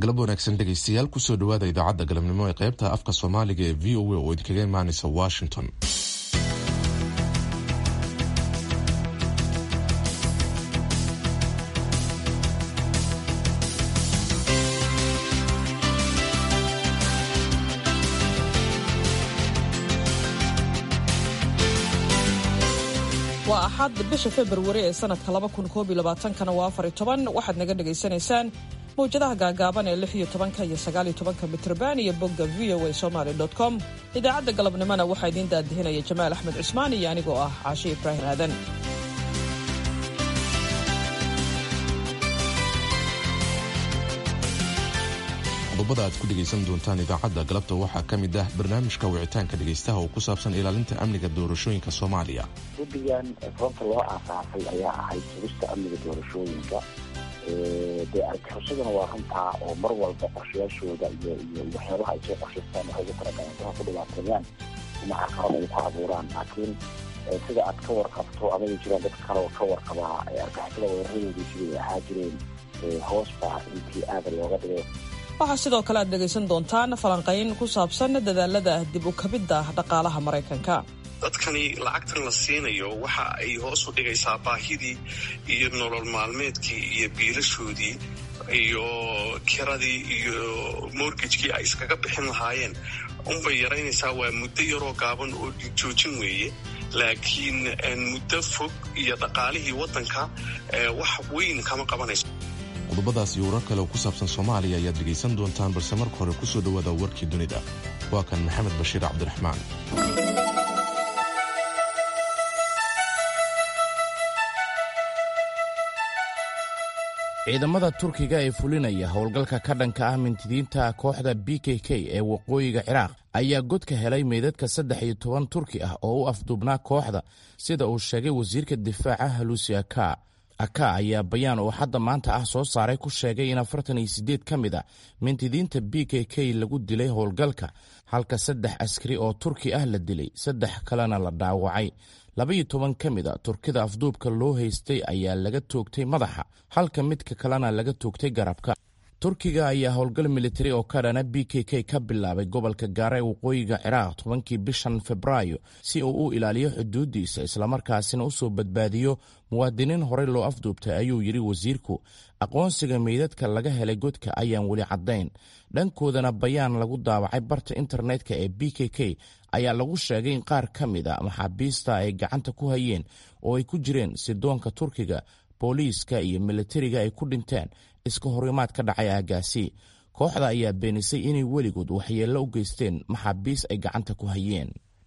galab wanaagsan dhegaystayaal kusoo dhawaada idaacadda galabnimo ee qaybta afka soomaaliga ee v o a oo idinkaga imaanaysa washington waa axad bisha februari ee sanadka kana waa waxaad naga dhagaysanaysaan mawjadaha gaagaaban ee iyo mitrban iyo bogga v o a somaly com idaacadda galabnimona waxaa idiin daadihinaya jamaal axmed cusmaan iyo anigoo ah caashe ibraahim aadan qodobada aad ku dhegaysan doontaan idaacadda galabta waxaa ka mid ah barnaamijka wicitaanka dhegaystaha oo ku saabsan ilaalinta amniga doorashooyinka soomaaliya guddigan sababta loo aasaasay ayaa ahayd sugista amniga doorashooyinka dee argixishaduna waa runtaa oo mar walba qorshayaashooda iyo iyo waxyaabaha ay soo qorshaystaan waxay ugu talagaleen dadka ku dhibaateeyaan ama carqalad ay ku abuuraan laakiin sida aad ka warqabto amay jiraan dad kale oo ka warqabaa argixisada weeraradoodii siday ahaa jireen hoos baa intii aada looga dhigay waxaa sidoo kale aad dhegaysan doontaan falanqayn ku saabsan dadaalada dib u kabidda dhaqaalaha maraykanka dadkani lacagtan la siinayo waxa ay hoos u dhigaysaa baahidii iyo nolol maalmeedkii iyo biilashoodii iyo kiradii iyo morgajkii ay iskaga bixin lahaayeen unbay yaraynaysaa waa muddo yaroo gaaban oo joojin weeye laakiin muddo fog iyo dhaqaalihii waddanka wax weyn kama qabanayso qodobadaas iyo warar kale oo ku saabsan soomaaliya ayaad dhegaysan doontaan balse marka hore kusoo dhowaada warkii dunida waa kan maxamed bashiir cabdiraxmaan ciidamada turkiga ee fulinaya howlgalka ka dhanka ah mintidiinta kooxda b k k ee waqooyiga ciraaq ayaa godka helay meydadka saddex iyo toban turki ah oo u afduubnaa kooxda sida uu sheegay wasiirka difaaca halusi aka aka ayaa bayaan oo hadda maanta ah soo saaray ku sheegay in afartan iyo siddeed ka mid a mintidiinta b k k lagu dilay howlgalka halka saddex askari oo turki ah la dilay saddex kalena la dhaawacay labaiyo toban ka mid a turkida afduubka loo haystay ayaa laga toogtay madaxa halka midka kalena laga toogtay garabka turkiga ayaa howlgal militari oo ka dhana b k k ka bilaabay gobolka gaara ee waqooyiga ciraaq tobankii bishan febraayo si uu u ilaaliyo xuduuddiisa islamarkaasina u soo badbaadiyo muwaadiniin horey loo afduubtay ayuu yidhi wasiirku aqoonsiga meydadka laga helay godka ayaan weli caddayn dhankoodana bayaan lagu daawacay barta internetka ee b k k ayaa lagu sheegay in qaar ka mid a maxaabiista ay gacanta ku hayeen oo ay ku jireen sidoonka turkiga booliiska iyo militariga ay ku dhinteen iska horimaad ka dhacay aagaasi kooxda ayaa beenisay inay weligood waxyeello u geysteen maxaabiis ay gacanta ku hayeen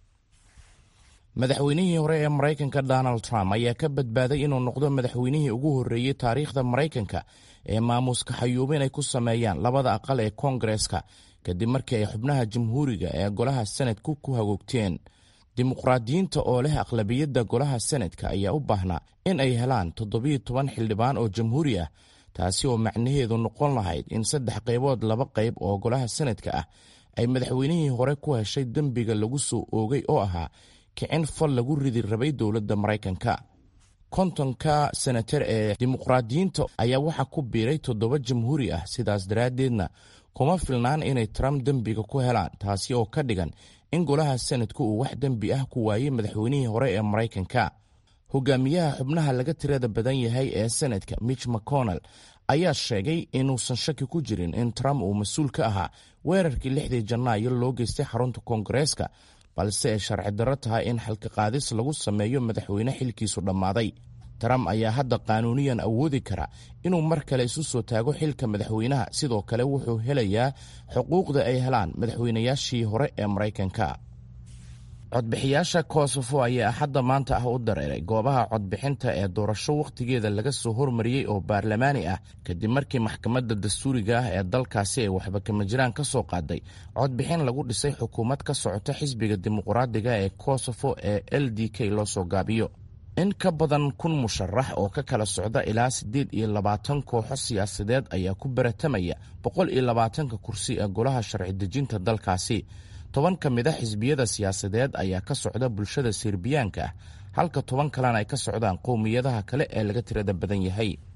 madaxweynihii hore ee maraykanka donald trump ayaa ka badbaaday inuu noqdo madaxweynihii ugu horreeyey taariikhda maraykanka ee maamuuska xayuubin ay ku sameeyaan labada aqal ee koongareska kadib markii ay xubnaha jamhuuriga ee golaha senadku ku hagoogteen dimuqraadiyiinta oo leh aqlabiyadda golaha senadka ayaa u baahnaa in ay helaan toddobiyo toban xildhibaan oo jamhuuri ah taasi oo macnaheedu noqon lahayd in saddex qaybood laba qayb oo golaha senadka ah ay madaxweynihii hore ku heshay dembiga lagu soo oogay oo ahaa kicin fal lagu ridi rabay dowladda maraykanka kontonka senatar ee dimuqraadiyiinta ayaa waxaa ku biiray toddoba jamhuuri ah sidaas daraaddeedna kuma filnaan inay trump dembiga ku helaan taasi oo ka dhigan in golaha senadku uu wax dembi ah ku waayey madaxweynihii hore ee maraykanka hogaamiyaha xubnaha laga tirada badan yahay ee senadka mitch mcconnell ayaa sheegay inuusan shaki ku jirin in trump uu mas-uul ka ahaa weerarkii lixdii janaayo loo geystay xarunta koongareeska balse ay sharci darro tahay in xalka qaadis lagu sameeyo madaxweyne xilkiisu dhammaaday trump ayaa hadda qaanuuniyan awoodi kara inuu mar kale isu soo taago xilka madaxweynaha sidoo kale wuxuu helayaa xuquuqda ay helaan madaxweynayaashii hore ee maraykanka codbixiyaasha kosofo ayaa axadda maanta ah u dareeray goobaha codbixinta ee doorasho wakhtigeeda laga soo hormariyey oo baarlamaani ah kadib markii maxkamadda dastuuriga ah ee dalkaasi ay waxba kama jiraan ka soo qaaday codbixin lagu dhisay xukuumad ka socota xisbiga dimuqraadiga ee kosofo ee l d k loo soo gaabiyo in ka badan kun musharax oo ka kala socda ilaa siddeed iyo labaatan kooxo siyaasadeed ayaa ku baratamaya boqol iyo labaatanka kursi ee golaha sharci dejinta dalkaasi toban ka mid a xisbiyada siyaasadeed ayaa ka socda bulshada serbiyaanka ah halka toban kalena ay ka socdaan qowmiyadaha kale ee laga tirada badan yahay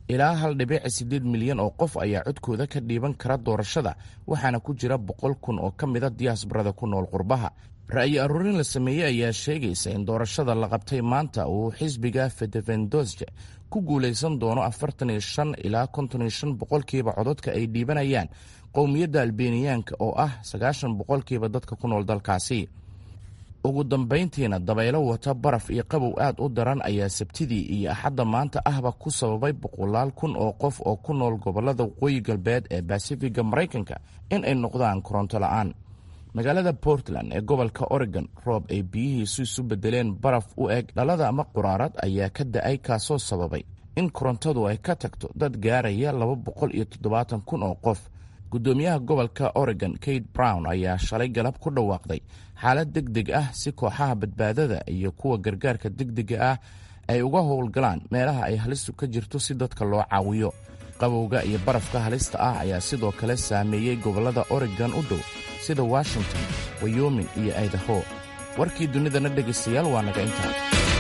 ilaa hal dhibic siddeed milyan oo qof ayaa codkooda ka dhiiban kara doorashada waxaana ku jira boqol kun oo ka mida diyaasbarada ku nool qurbaha ra'yi aruurin la sameeyey ayaa sheegaysa in doorashada la qabtay maanta uu xisbiga fedevendosje ku guulaysan doono afartan iyo shan ilaa konton iyo shan boqolkiiba cododka ay dhiibanayaan qowmiyadda albeniyaanka oo ah sagaashan boqolkiiba dadka ku nool dalkaasi ugu dambayntiina dabaylo wata baraf iyo qabow aad u daran ayaa sabtidii iyo axadda maanta ahba ku sababay boqolaal kun oo qof oo ku nool gobollada waqooyi galbeed ee basifiga maraykanka in ay noqdaan koronto la'aan magaalada portland ee gobolka oregon roob ay biyihiisu isu bedeleen baraf u eg dhalada ama quraarad ayaa ka da-ay kaasoo sababay in korontadu ay ka tagto dad gaaraya laba boqol iyo toddobaatan kun oo qof guddoomiyaha gobolka oregon kate brown ayaa shalay galab ku dhawaaqday xaalad deg deg ah si kooxaha badbaadada iyo kuwa gargaarka degdega ah ay uga howlgalaan meelaha ay halistu ka jirto si dadka loo caawiyo qabowga iyo barafka halista ah ayaa sidoo kale saameeyey gobollada oregon u dhow sida washington wyoming iyo idaho warkii dunidana dhegaystayaal waa naga intaa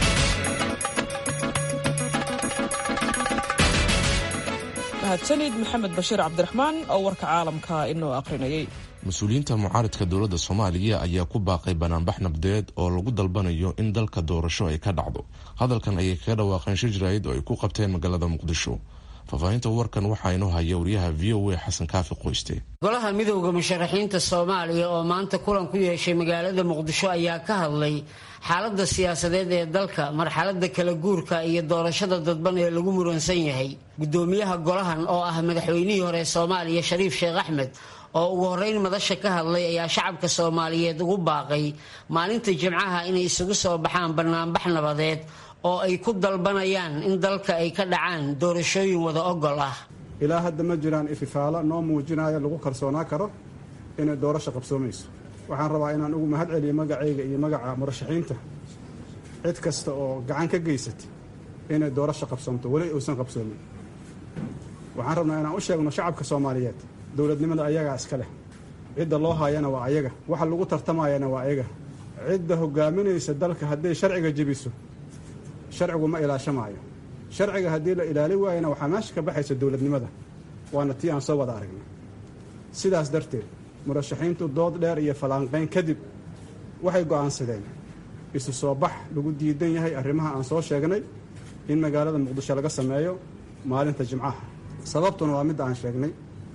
mahadsanid maxamed bashiir cabdiraxmaan oo warka caalamka inoo akhrinayay mas-uuliyiinta mucaaridka dowladda soomaaliya ayaa ku baaqay banaanbax nabdeed oo lagu dalbanayo in dalka doorasho ay ka dhacdo hadalkan ayay kaga dhawaaqeen shir jaraa'id oo ay ku qabteen magaalada muqdisho faahfaahinta warkan waxaa inoo haya wariyaha v o a xasan kaafi qoyste golaha midowda musharaxiinta soomaaliya oo maanta kulan ku yeeshay magaalada muqdisho ayaa ka hadlay xaaladda siyaasadeed ee dalka marxaladda kala guurka iyo doorashada dadban ee lagu muransan yahay guddoomiyaha golahan oo ah madaxweynihii hore soomaaliya shariif sheekh axmed oo ugu horreyn madasha ka hadlay ayaa shacabka soomaaliyeed ugu baaqay maalinta jimcaha inay isugu soo baxaan banaanbax nabadeed oo ay ku dalbanayaan in dalka ay ka dhacaan doorashooyin wada ogol ah ilaa hadda ma jiraan ififaalo noo muujinaya lagu kalsoonaa karo inay doorasho qabsoomayso waxaan rabaa inaan ugu mahad celiyo magacayga iyo magaca murashaxiinta cid kasta oo gacan ka geysatay inay doorasho qabsoomto weli uusan qabsoomin waxaan rabnaa inaan u sheegno shacabka soomaaliyeed dowladnimada ayagaa iska leh cidda loo haayana waa ayaga waxa lagu tartamayana waa ayaga cidda hogaaminaysa dalka hadday sharciga jebiso sharcigu ma ilaashamaayo sharciga haddii la ilaali waayana waxaa meesha ka baxaysa dowladnimada waana tii aan soo wada aragnay sidaas darteed murashaxiintu dood dheer iyo fallaanqayn kadib waxay go'aansadeen isu soo bax lagu diidan yahay arrimaha aan soo sheegnay in magaalada muqdisho laga sameeyo maalinta jimcaha sababtuna waa midda aan sheegnay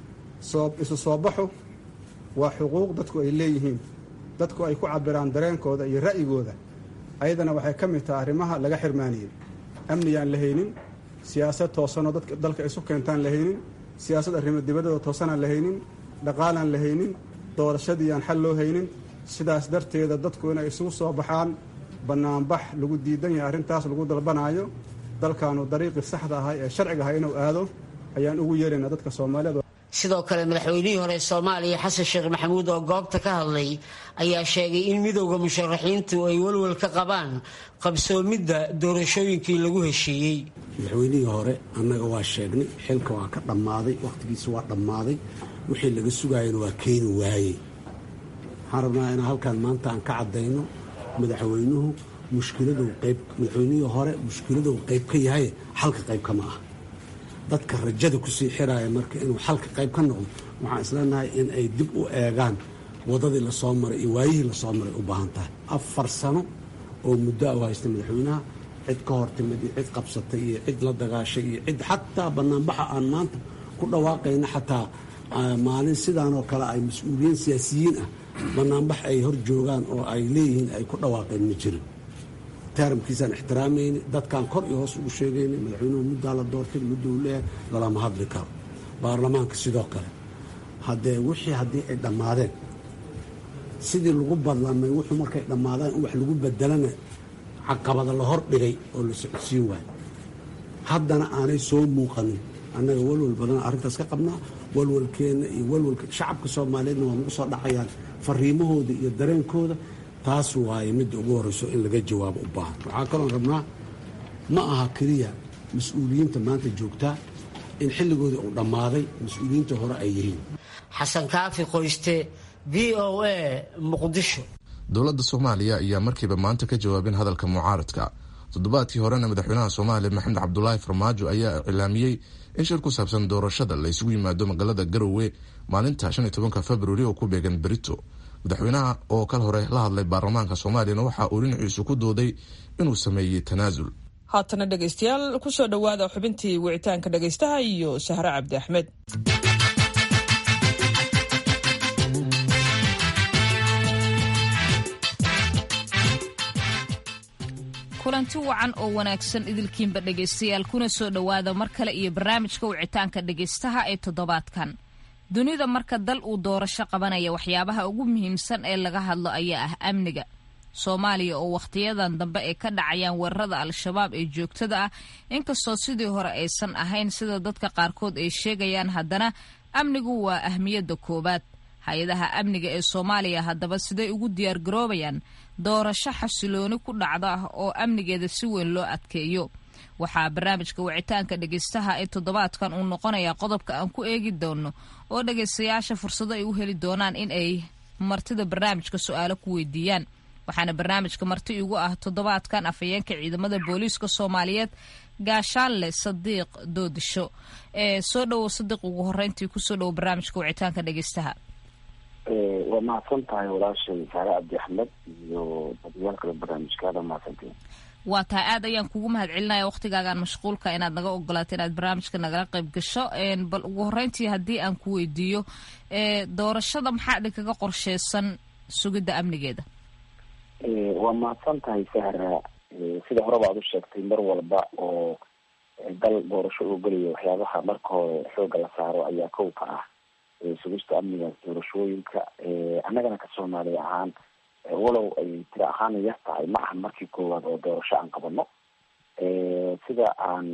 isu soo baxu waa xuquuq dadku ay leeyihiin dadku ay ku cabiraan dareenkooda iyo ra'yigooda ayadana waxay ka mid tahay arrimaha laga xirmaaniyey amniyaan la haynin siyaasad toosanoo dadka dalka isu keentaan la haynin siyaasad arrimo dibadooda toosanaan la haynin dhaqaalaan la haynin doorashadiiaan xal loo haynin sidaas darteeda dadku inay isugu soo baxaan bannaanbax lagu diidan yahay arrintaas lagu dalbanaayo dalkaanu dariiqii saxda ahay ee sharciga ahay inuu aado ayaan ugu yeeraynaa dadka soomaaliyeed sidoo kale madaxweynihii hore soomaaliya xasan sheekh maxamuud oo goobta ka hadlay ayaa sheegay in midowda musharaxiintu ay walwal ka qabaan qabsoomidda doorashooyinkii lagu heshiiyey madaxweynihii hore annaga waa sheegnay xilka waa ka dhammaaday wakhtigiisa waa dhammaaday wixii laga sugaayana waa keeni waayey waxaan rabnaa inaan halkaan maanta aan ka caddayno madaxweynuhu mushkiladuu qayb madaxweynihii hore mushkiladuu qayb ka yahay xalka qayb kama ah dadka rajada kusii xiraaya marka inuu xalka qayb ka noqdo waxaan isleenahay in ay dib u eegaan wadadii lasoo maray iyo waayihii lasoo maray u baahan tahay afar sano oo muddo u haysta madaxweynaha cid ka hortimid iyo cid qabsatay iyo cid la dagaashay iyo cid xataa banaanbaxa aan maanta ku dhawaaqayna xataa maalin sidaanoo kale ay mas-uuliyiin siyaasiyiin ah banaanbax ay hor joogaan oo ay leeyihiin ay ku dhawaaqeen ma jirin taramkiisaan ixtiraamayni dadkaan kor iyo hoos ugu sheegayna madaxweynuhu muddaa la doortay mudduu leeyahay lalama hadli karo baarlamaanka sidoo kale haddee wixii haddii ay dhammaadeen sidii lagu badlamay wuxuu markay dhammaadaan in wax lagu bedelana caqabada la hor dhigay oo la socodsiin waayo haddana aanay soo muuqanin annaga walwal badan arrintaas ka qabnaa walwalkeenna iyo walwalka shacabka soomaaliyeedna waa nagu soo dhacayaan fariimahooda iyo dareenkooda taas waaye midda ugu horreyso in laga jawaabo u baahan waxaa kaloon rabnaa ma aha keliya mas-uuliyiinta maanta joogtaa in xilligoodii uu dhammaaday mas-uuliyiinta hore ay yihiin xasan kaafi qoyste v o a muqdisho dowladda soomaaliya ayaa markiiba maanta ka jawaabin hadalka mucaaradka toddobaadkii horena madaxweynaha soomaaliya maxamed cabdulaahi farmaajo ayaa iclaamiyey in shir ku saabsan doorashada la isugu yimaado magaalada garowe maalinta shan iyo tobanka februari oo ku beegan berito madaxweynaha oo kal hore la hadlay baarlamaanka soomaaliyana waxa uu dhinaciisu ku dooday inuu sameeyey tanaasul haatana dhegaystayaal kusoo dhowaada xubintii wicitaanka dhegaystaha iyo sahre cabdi axmed kulanti wacan oo wanaagsan idilkiinba dhegaystayaal kuna soo dhowaada mar kale iyo barnaamijka wicitaanka dhegaystaha ee toddobaadkan dunida marka dal uu doorasho qabanaya waxyaabaha ugu muhiimsan ee laga hadlo ayaa ah amniga soomaaliya oo wakhtiyadan dambe ay ka dhacayaan weerarada al-shabaab ee joogtada ah inkastoo sidii hore aysan ahayn sida dadka qaarkood ay sheegayaan haddana amnigu waa ahmiyadda koowaad hay-adaha amniga ee soomaaliya haddaba siday ugu diyaargaroobayaan doorasho xasilooni ku dhacda ah oo amnigeeda si weyn loo adkeeyo waxaa barnaamijka wicitaanka dhegaystaha ee toddobaadkan uu noqonayaa qodobka aan ku eegi doono oo dhagaystayaasha fursado ay u heli doonaan in ay martida barnaamijka su-aalo ku weydiiyaan waxaana barnaamijka marti igu ah toddobaadkan afhayeenka ciidamada booliiska soomaaliyeed gaashaanle sadiiq doodisho ee soo dhowow sadiiq ugu horeyntii kusoo dhowo barnaamijka wicitaanka dhegaystaha waa mahadsan tahay walaashay saare cabdi axmed iyo dadyaal kale barnaamijkaada mahadsantiin waa tahay aad ayaan kugu mahad celinaya waktigaagaan mashquulka inaad naga ogolaato inaad barnaamijka nagala qayb gasho bal ugu horeyntii haddii aan ku weydiiyo doorashada maxaa idinkaga qorsheysan sugidda amnigeeda waa mahadsan tahay sahra sida horeba aad u sheegtay mar walba oo dal doorasho uu gelayo waxyaabaha marka hore xooga la saaro ayaa kow ka ah sugista amniga doorashooyinka annagana ka soomaaliya ahaan walow ay tira ahaan yar tahay ma aha markii koowaad oo doorasho aan qabano sida aan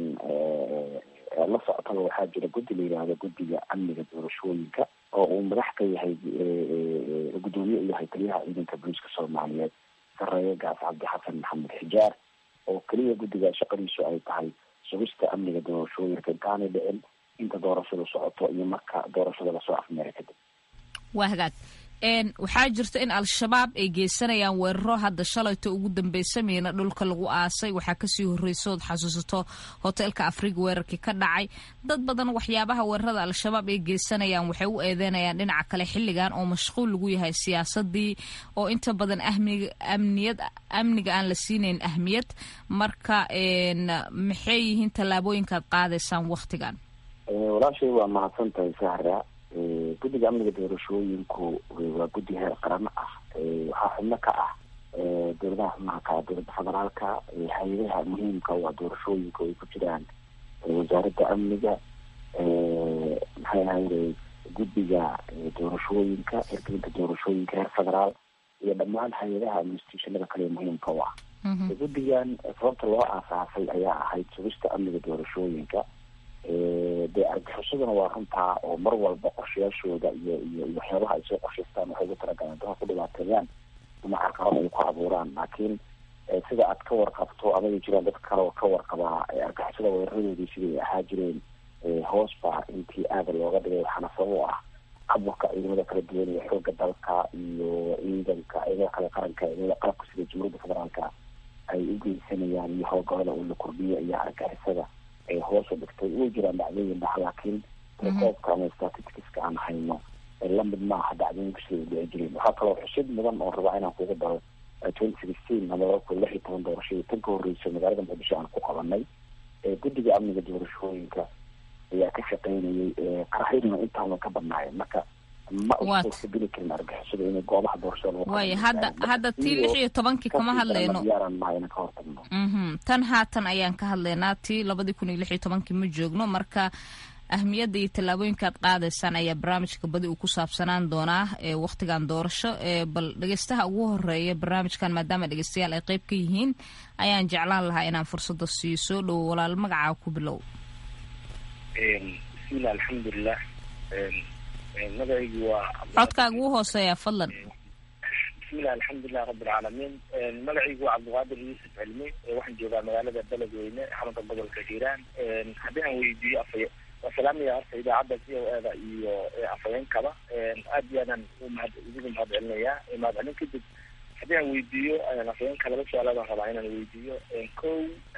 la socotaba waxaa jira guddi la yihahdo guddiga amniga doorashooyinka oo uu madax ka yahay gudoomiye u yahay taliyaha ciidanka booliiska soomaaliyeed sareeye gaas cabdi xasan maxamed xijaar oo keliya guddiga shaqadiisu ay tahay sugista amniga doorashooyinka intaanay dhicin inta doorashadu socoto iyo marka doorashada lasoo afmeera kadib waa hagaag waxaa jirta in al-shabaab ay geysanayaan weeraro hadda shalayto ugu dambeysamayna dhulka lagu aasay waxaa kasii horreysa ood xasuusato hoteelka afriga weerarkii ka dhacay dad badan waxyaabaha weerarada al-shabaab ay geysanayaan waxay u eedeynayaan dhinaca kale xilligan oo mashquul lagu yahay siyaasadii oo inta badan amniyad amniga aan la siinayn ahmiyad marka maxay yihiin tallaabooyinkaad qaadaysaan wakhtigan walaashay waa mahadsan tahay sahra guddiga amniga doorashooyinku waa guddi heer qarano ah waxaa xubno ka ah dowladaha xubnaha ka dowladda federaalka hay-adaha muhiimka waa doorashooyinka ay ku jiraan wasaaradda amniga maxay ahayde guddiga doorashooyinka hirgelinta doorashooyinka heer federaal iyo dhammaan hay-adaha administrationada kale muhiimka u ah guddigan sababta loo aasaasay ayaa ahayd sugista amniga doorashooyinka dee argixishaduna waa runtaa oo mar walba qorshayaashooda iyo iyo waxyaabaha ay soo qorshaystaan waxay ugu talagaleen dadka ku dhibaateeyaan ama carqalad ay ku abuuraan laakiin sida aad ka warqabto amay jiraan dad kale oo ka warqabaa argixisada weeraradoodii siday ahaa jireen hoos baa intii aada looga dhigay waxaana sabab u ah aburka ciidamada kala duwan iyo xooga dalka iyo ciidanka ciidamada kale qaranka ciidamada qalabka sida jumhuuriyadda federaalka ay u geysanayaan iyo howlgallada uu la kordhiyo iyo argixisada hoos u dhigtay way jiraan dhacdooyin dhax laakiin rekoobka ama statisticska aan hayno lamid maaha dhacdooyinka sida u dhici jireen waxaa kaloo xusid mudan oo rabaa inaan kuga daro twenty sixteen ama laba kun lix iyo toban doorashadii tan ka horreysa magaalada muqdisho aan ku qabanay guddiga amniga doorashooyinka ayaa ka shaqeynayay qaraxyaduna intaana ka badnaayeen marka ma usuurtageli karin argixisada inay goobaha doorashada lagu waaya hadda hadda tii lix iyo tobankii kama hadleyno diyaaran maha inaan ka hortagno tan haatan ayaan ka hadlaynaa tii labadii kun iyo lix iyo tobankii ma joogno marka ahmiyadda iyo tallaabooyinkaad qaadaysaan ayaa barnaamijka badi uu ku saabsanaan doonaa ee wakhtigan doorasho ee bal dhegeystaha ugu horeeya barnaamijkan maadaama dhegeystayaal ay qeyb ka yihiin ayaan jeclaan lahaa inaan fursadda siiyo soo dhowo walaal magacaa ku bilow bismillah alxamdulilah magacaygu waa codkaaga ugu hooseeya fadlan bismillahi alxamdulilah rabi alcaalamiin magacaygu waa cabdiqaadir yuusuf cilmi waxaan joogaa magaalada beledweyne xarunta gobolka hiiraan haddii aan weydiiyo afay waa salaamaya horta idaacadda c o eda iyo afhayeenkaba aad iyo aadaan umahad idigu mahad celinayaa mahad celin kadib haddii aan weydiiyo afayeenka laba su-aaloodaan rabaa inaan weydiiyo kow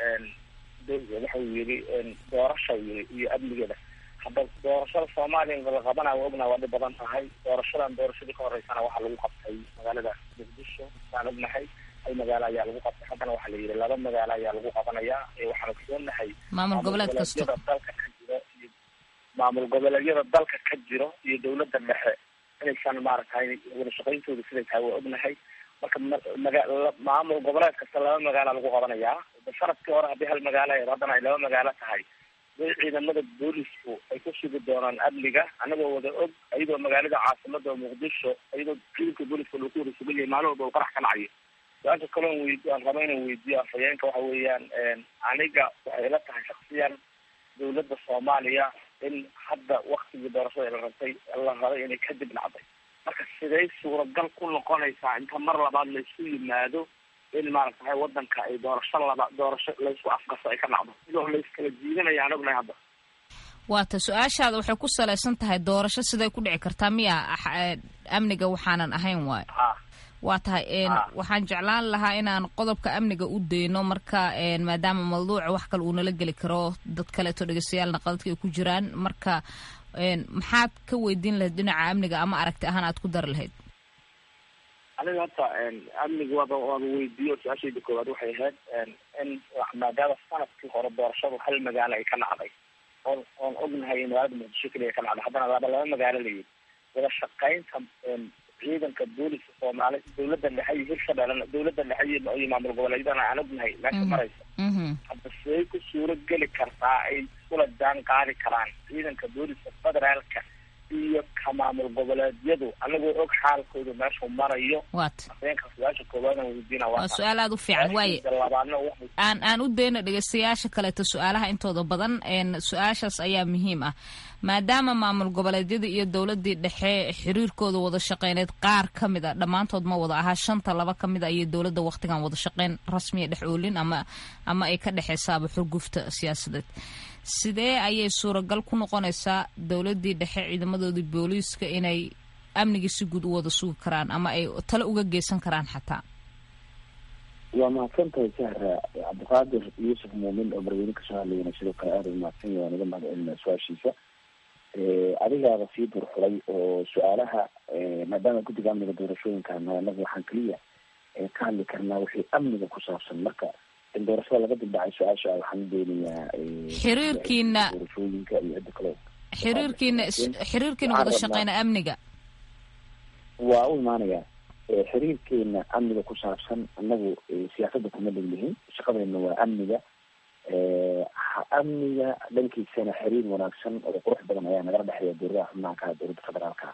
waxa uu yiri doorasha yiri iyo amnigeeda hadda doorashada soomaaliya la qabana waa ognaha waa dhib badan tahay doorashadan doorashadii ka horeysana waxaa lagu qabtay magaalada muqdisho waan ognahay hal magaalo ayaa lagu qabtay haddana waxaa la yidhi laba magaalo ayaa lagu qabanayaa waxaanu kasoonahay maamul goboleed kasto dalka ka jiro iyo maamul goboleedyada dalka ka jiro iyo dawladda dhexe inaysan maaragtay wada shaqayntooda siday tahay waa ognahay marka maga maamul goboleed kasta laba magaala lagu qabanayaa sanadkii hore haddii hal magaalo ahayd haddana ay laba magaalo tahay way ciidamada boolisku ay ku sugi doonaan amniga anagoo wada og iyadoo magaalada caasimada muqdisho iyadoo ciidanka booliska lagu wada sugan yahay maalin walba uu qarax ka dhacayo su-aasha kaloon weyd aan raba inaan weydiiyo afhayeenka waxa weeyaan aniga waxay ila tahay shaksiyan dawladda soomaaliya in hadda waktigii doorashada la rabtay la rabay inay kadib dhacday marka siday suuragal ku noqonaysaa inta mar labaad laysu yimaado in maaragtahay wadanka ay doorasho laba doorasho laysku afgaso ay ka dhacdo sidoo layskala jiidanaya aan ognahay hadda waata su-aashaada waxay ku salaysan tahay doorasho siday ku dhici kartaa miya amniga waxaanan ahayn waayo waa tahay waxaan jeclaan lahaa inaan qodobka amniga u dayno marka maadaama mawduuca wax kale uu nala geli karo dad kaleeto dhegeystayaal naqadadka ay ku jiraan marka maxaad ka weydiin lahayd dhinaca amniga ama aragti ahaan aad ku dari lahayd aniga horta amniga waaba waaba weydiiyo su-aashayda koowaad waxay ahayd in maadaama sanadkii hore doorashadu hal magaalo ay ka dhacday oon oon ognahay in magaalada muqdisho keliya ka dhacday haddana laba laba magaalo layidhi wada shaqaynta ciidanka booliska soomaali dawladda dhexe iyo hirshabeellena dawladda dhexe iyo iyo maamul goboleedyadana aan ognahay meesha maraysa hadda siday ku suuro geli kartaa ay iskula jaan qaadi karaan ciidanka booliska federaalka iyo ka maamul goboleedyadu anagoo og xaalkooda meeshuu marayo wat afeenka su-aasha koowaadaan weydiina waa su-aal aada u fiican waaye labaadna waxay aan aan u dayno dhegeystayaasha kaleeto su-aalaha intooda badan su-aashaas ayaa muhiim ah maadaama maamul goboleedyada iyo dowladii dhexe xiriirkooda wada shaqeyneed qaar ka mid a dhammaantood ma wada ahaa shanta laba ka mid a iyo dowladda waqtigan wada shaqeyn rasmiya dhex oolin ama ama ay ka dhexeysaaba xurgufta siyaasadeed sidee ayay suuragal ku noqonaysaa dowladii dhexe ciidamadoodii booliiska inay amnigii si guud u wada sugi karaan ama ay tale uga geysan karaan xataa waa mahadsantahay sahra cabdiqaadir yuusuf muumin oo marweyne kasoo hadlayana sidoo kale aada u mahadsan yahay waan iga mahad celinaa su-aashiisa adigaaba sii durxulay oo su-aalaha maadaama guddiga amniga doorashooyinka anaga waxaan keliya ka hadli karnaa wixii amniga ku saabsan marka in doorashada laga dildhacay su-aasha waxaan doonayaa xiriirkiina doorashooyinka iyo cidda kale xiriirkiina xiriirkiina wada shaqeyna amniga waa u imaanayaa xiriirkeena amniga ku saabsan anagu siyaasadda kuma dheglihin shaqadeena waa amniga amniga dhankiisana xiriir wanaagsan oo qurux badan ayaa nagala dhexeeya dowladaha xubnaha ka dowladda federaalka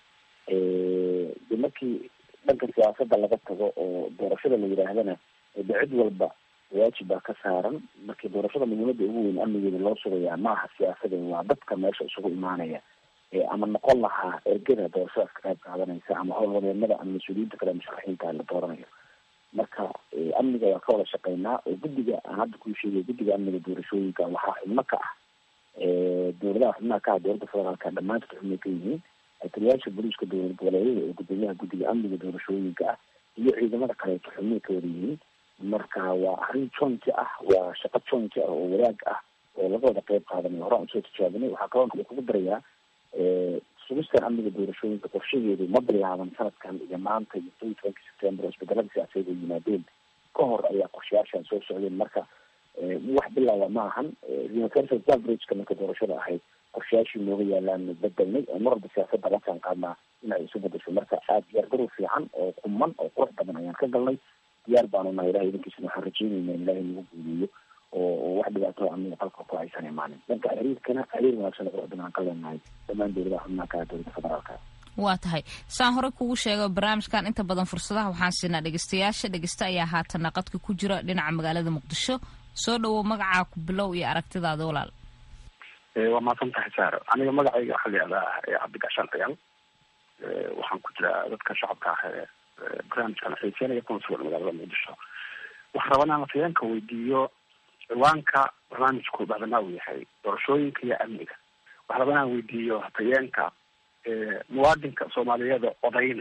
de markii dhanka siyaasadda laga tago oo doorashada la yidhaahdana de cid walba waajib baa ka saaran markii doorashada muhiimada ugu weyn amnigeeda loo sugayaa maaha siyaasada waa dadka meesha isugu imaanaya ama noqon lahaa ergada doorashadaas ka qayb qaadanaysa ama howlwadeennada ama mas-uuliyiinta kale musharaxiinta la dooranayo marka amniga waa ka wada shaqeynaa oo guddiga aan hadda kuu sheegay guddiga amniga doorashooyinka waxaa xubno ka ah dowladaha xubnaha ka ah dowladda federaalka dhammaantood xubnay ka yihiin taliyaasha booliiska dowlad goboleedyada oo gudoomiyaha guddiga amniga doorashooyinka ah iyo ciidamada kaleeto xubnay ka wada yihiin marka waa arrin jointi ah waa shaqo jointi ah oo wadaag ah oo laga wada qeyb qaadanayo horaan usoo tijaabinay waxaa kaloo kale kugu darayaa sugistan amniga doorashooyinka qorshaheedu ma bilaaban sanadkan iyo maanta iyo toban tobanki september oo isbedelada siyaasadeed ay yimaadeen ka hor ayaa qorshayaashan soo socdeen marka wax bilaaba ma ahan universal averageka marka doorashada ahayd qorshayaashii nooga yaalaan bedelnay oo mar walba siyaasadda la jaan qaadnaa in ay isu bedesho marka aada diyaargarow fiican oo quman oo qurux badan ayaan ka galnay diyaar baanu nahay ilahay idinkiisana waxaan rajeynayna in ilahay nagu guuliyo oo wax dhibaato amniga qalka ku aysan imaanin dhanka xiriirkana xiriir wanaagsan oo qurux badan aan ka leenahay dhammaan dowladaha xubnaha ka dowladda federaalka waa tahay saan hore kugu sheega barnaamijkan inta badan fursadaha waxaan siinaa dhegeystayaasha dhegeysta ayaa haatana qadka ku jira dhinaca magaalada muqdisho soo dhawow magacaa ku bilow iyo aragtidaada walaal waa mahadsan tahay saaro aniga magacayga waxaa layihahdaa cabdigashaan ciyaal waxaan ku jiraa dadka shacabka ah ee barnaamijkan xiiseynaya kuna sugan magaalada muqdisho waxaan rabaa inaan afayeenka weydiiyo ciwaanka barnaamijku bacdamaa uu yahay doorashooyinka iyo amniga waxaan rabaa inaan weydiiyo afayeenka muwaadinka soomaaliyeeda odaynaya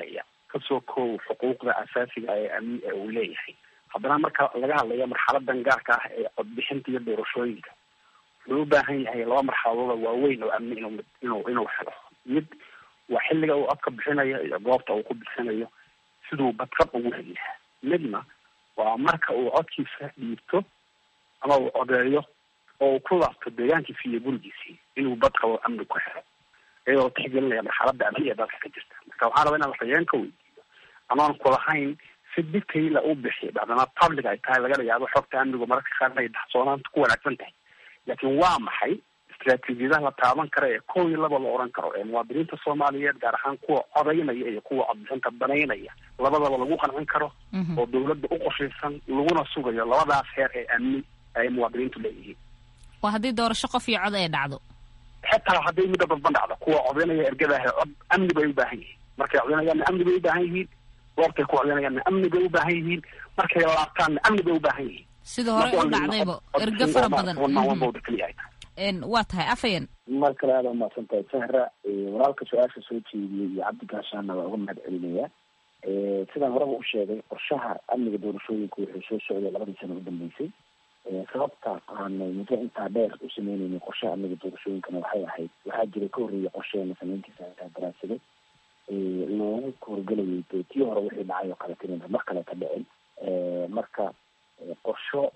kasoo koow xuquuqda asaasiga ee amni ee uu leeyahay haddana marka laga hadlayo marxaladan gaarka ah ee codbixinta iyo doorashooyinka wuxuu u baahan yahay laba marxaladooda waaweyn oo amni inuu inuu inuu helo mid waa xilliga uu codka bixinayo iyo goobta uu ku bixinayo siduu badqab ugu heli lahaa midna waa marka uu codkiisa dhiibto ama uu codeeyo oo uu ku laabto deegaankiisi iyo gurigiisii inuu badqabo amni ku helo iyadoo tixgelinaya marxalada amni ee dalka ka jirta marka waxaan rabaa inaan waxyeen ka weydiiyo amaan kulahayn si detaila u bixi bacdama public ay tahay laga yaabo xogta amnigu mararka qaarna ay daxsoonaanta ku wanaagsan tahay laakiin waa maxay istraatiijiyadaha la taaban kara ee kow iyo laba la oran karo ee muwaadiniinta soomaaliyeed gaar ahaan kuwa codaynaya iyo kuwa codbixinta banaynaya labadaba lagu qancin karo oo dawladda u qorshaysan laguna sugayo labadaas heer ee amni ay muwaadiniintu leeyihiin waa haddii doorasho qof iyo cod ay dhacdo xitaa hadday midda dadban dhacdo kuwa codaynaya ergadaah cod amni bay u baahan yihiin markay codaynayaanna amni bay u baahan yihiin goobtay ku codaynayaanna amni bay u baahan yihiin markay laabtaanna amni bay u baahan yihiin sida hore u dhacdayba ergo fara badan waa tahay afayan mar kale aada umahadsan tahay sahra walaalka su-aasha soo jeediyey iyo cabdi gaashaanna waa uga mahad celinaya sidaan horeba u sheegay qorshaha amniga doorashooyinka wuxuu soo socday labadii sano u dambeysay sababta aanay muddo intaa dheer u sameyneynin qorshaha amniga doorashooyinkana waxay ahayd waxaa jiray ka horreeyay qorsheena sameyntiisa ataa daraasade loogu horgelayay de tii hore wixii dhacay oo kaleta inayna mar kaleta dhicin marka qorsho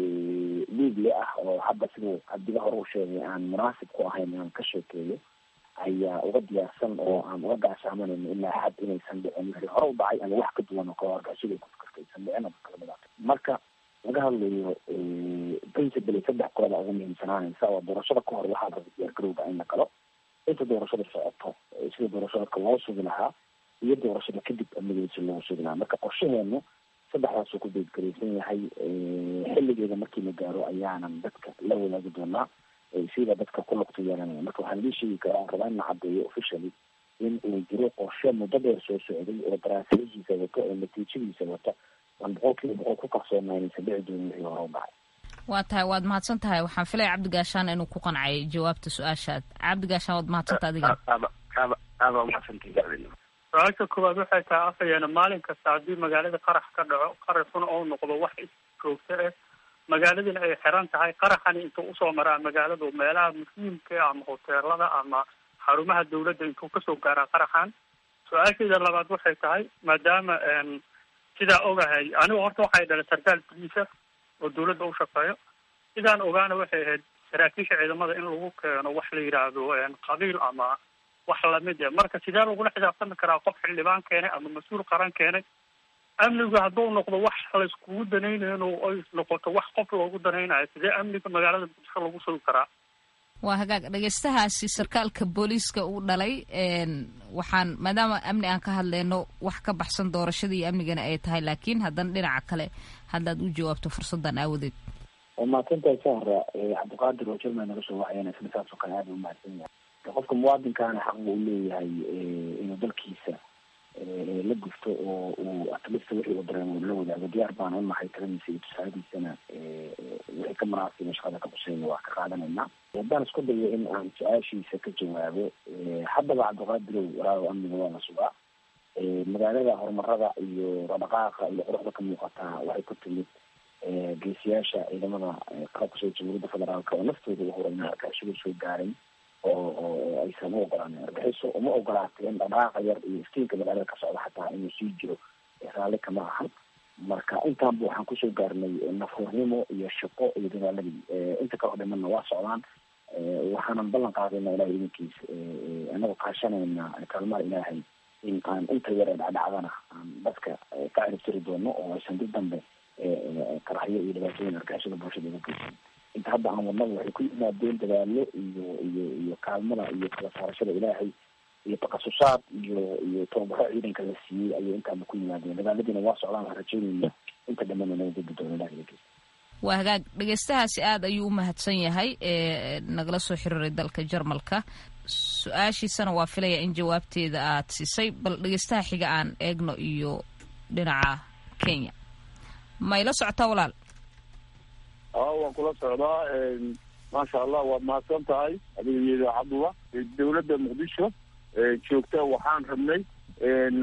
liigle ah oo hadda siduu cabdiga hore u sheegay aan munaasib ku ahayn inaan ka sheekeeyo ayaa uga diyaarsan oo aan uga gaashaamanayno ilaa xad inaysan dhicin wixii hore u dhacay ama wax ka duwan oo kale argashada ku fikirta aysan dhicin ama kala midaata marka laga hadlayo principally saddex qolada ugu muhiimsanaanaysa oo doorashada ka hor waxaa raba diyaargarowga in la galo inta doorashada socoto sida doorashadka loo sugi lahaa iyo doorashada kadib amnigeeda loo sugi lahaa marka qorshaheenu saddexdaasuu ku beedgaraysan yahay xilligeeda markii la gaaro ayaanan dadka la wadaagi doonaa sida dadka ku lugta yeelanaya marka waxaan idin sheegi karaa rabaa in la caddeeyo officially in uu jiro qorshe muddo dheer soo socday oo daraasadihiisa wata oo natiijadiisa wata aan boqol kiiba boqol ku kalsoonaa inaysan dhici doonin wixii hore u dhacay waa tahay waad mahadsan tahay waxaan filaya cabdigaashaan inuu ku qancay jawaabta su-aashaad cabdigaashaan waad mahadsanta adiga aada umahadsantahi su-aasha koowaad waxay tahay afayeena maalin kasta haddii magaalada qarax ka dhaco qaraxuna oo noqdo wax joogto ah magaaladina ay xiran tahay qaraxani intuu usoo maraa magaaladu meelaha muhiimka ama hoteelada ama xarumaha dawladda intuu kasoo gaaraa qaraxan su-aasheeda labaad waxay tahay maadaama sidaa ogahay anigu horta waxay dhalay sarkaal boliisa oo dawladda u shaqeeyo sidaan ogaana waxay ahayd saraakiisha ciidamada in lagu keeno wax la yidhaahdo qabiil ama wax lamid e marka sidee lagula xisaabtami karaa qof xildhibaan keenay ama mas-uul qaran keenay amnigu hadduu noqdo wax layskugu danaynayn oo ay noqoto wax qof loogu danaynayo sidee amniga magaalada muqdisho lagu sugi karaa waa hagaag dhegeystahaasi sarkaalka booliiska uu dhalay waxaan maadaama amni aan ka hadleyno wax ka baxsan doorashada iyo amnigana ay tahay laakiin haddana dhinaca kale haddaad u jawaabto fursadan aawadeed waa mahadsantahay sahra cabdiqaadir oo jerman naga soo wacayana isna saas oo kale aada u mahadsan yahay qofka muwaadinkaana xaq buu leeyahay inuu dalkiisa la gufto oo uu atlista wixii uu dareemo la wadaago diyaar baan unahay taladiisa iyo tusaadiisana wixii ka munaasiba shaqada ka quseeya waa ka qaadanaynaa haddaan isku dayo in aan su-aashiisa ka jawaabo haddaba cabdiqaadirow walaago amniga waa la sugaa magaalada horumarada iyo dhaqaaqa iyo quruxda ka muuqataa waxay ku timid geesiyaasha ciidamada qalabka soo jamhuuriyadda federaalka oo naftooda u horay argagixisada soo gaaray oo oo aysan u ogolaanin argaxiso uma ogolaateen dhaqaaqa yar iyo iftiinka magaalada ka socda xataa inuu sii jiro raalli kama ahan marka intaanba waxaan kusoo gaarnay nafurnimo iyo shaqo iyo dadaaladii inta kaleo dhimanna waa socdaan waxaanan ballan qaadayna ilahay idinkiis anagoo kaashanayna kaalmaha ilaahay in aan inta yar ee dhacdhacdana aan dadka ka ciribtiri doono oo aysan dib dambe karaxyo iyo dhibaatooyin argagixisada bulshada uga geysan inta hadda aan wadnaba waxay ku yimaadeen dadaalo iyo iyo iyo kaalmada iyo kala saarashada ilaahay iyo takasusaad iyo iyo tababaro ciidanka la siiyey ayay intaaba ku yimaadeen dadaaladiina waa socdaan aan rajeynayna inta dhamana naga gudbi doono ilahay idinkiis waa hagaag dhegeystahaasi aada ayuu u mahadsan yahay ee nagala soo xiriiray dalka jarmalka su-aashiisana waa filaya in jawaabteeda aad siisay bal dhegeystaha xiga aan eegno iyo dhinaca kenya ma ila socotaa walaal a waan kula socdaa maasha allah waad mahadsan tahay adiga iyo idaacaduba dawladda muqdisho joogta waxaan rabnay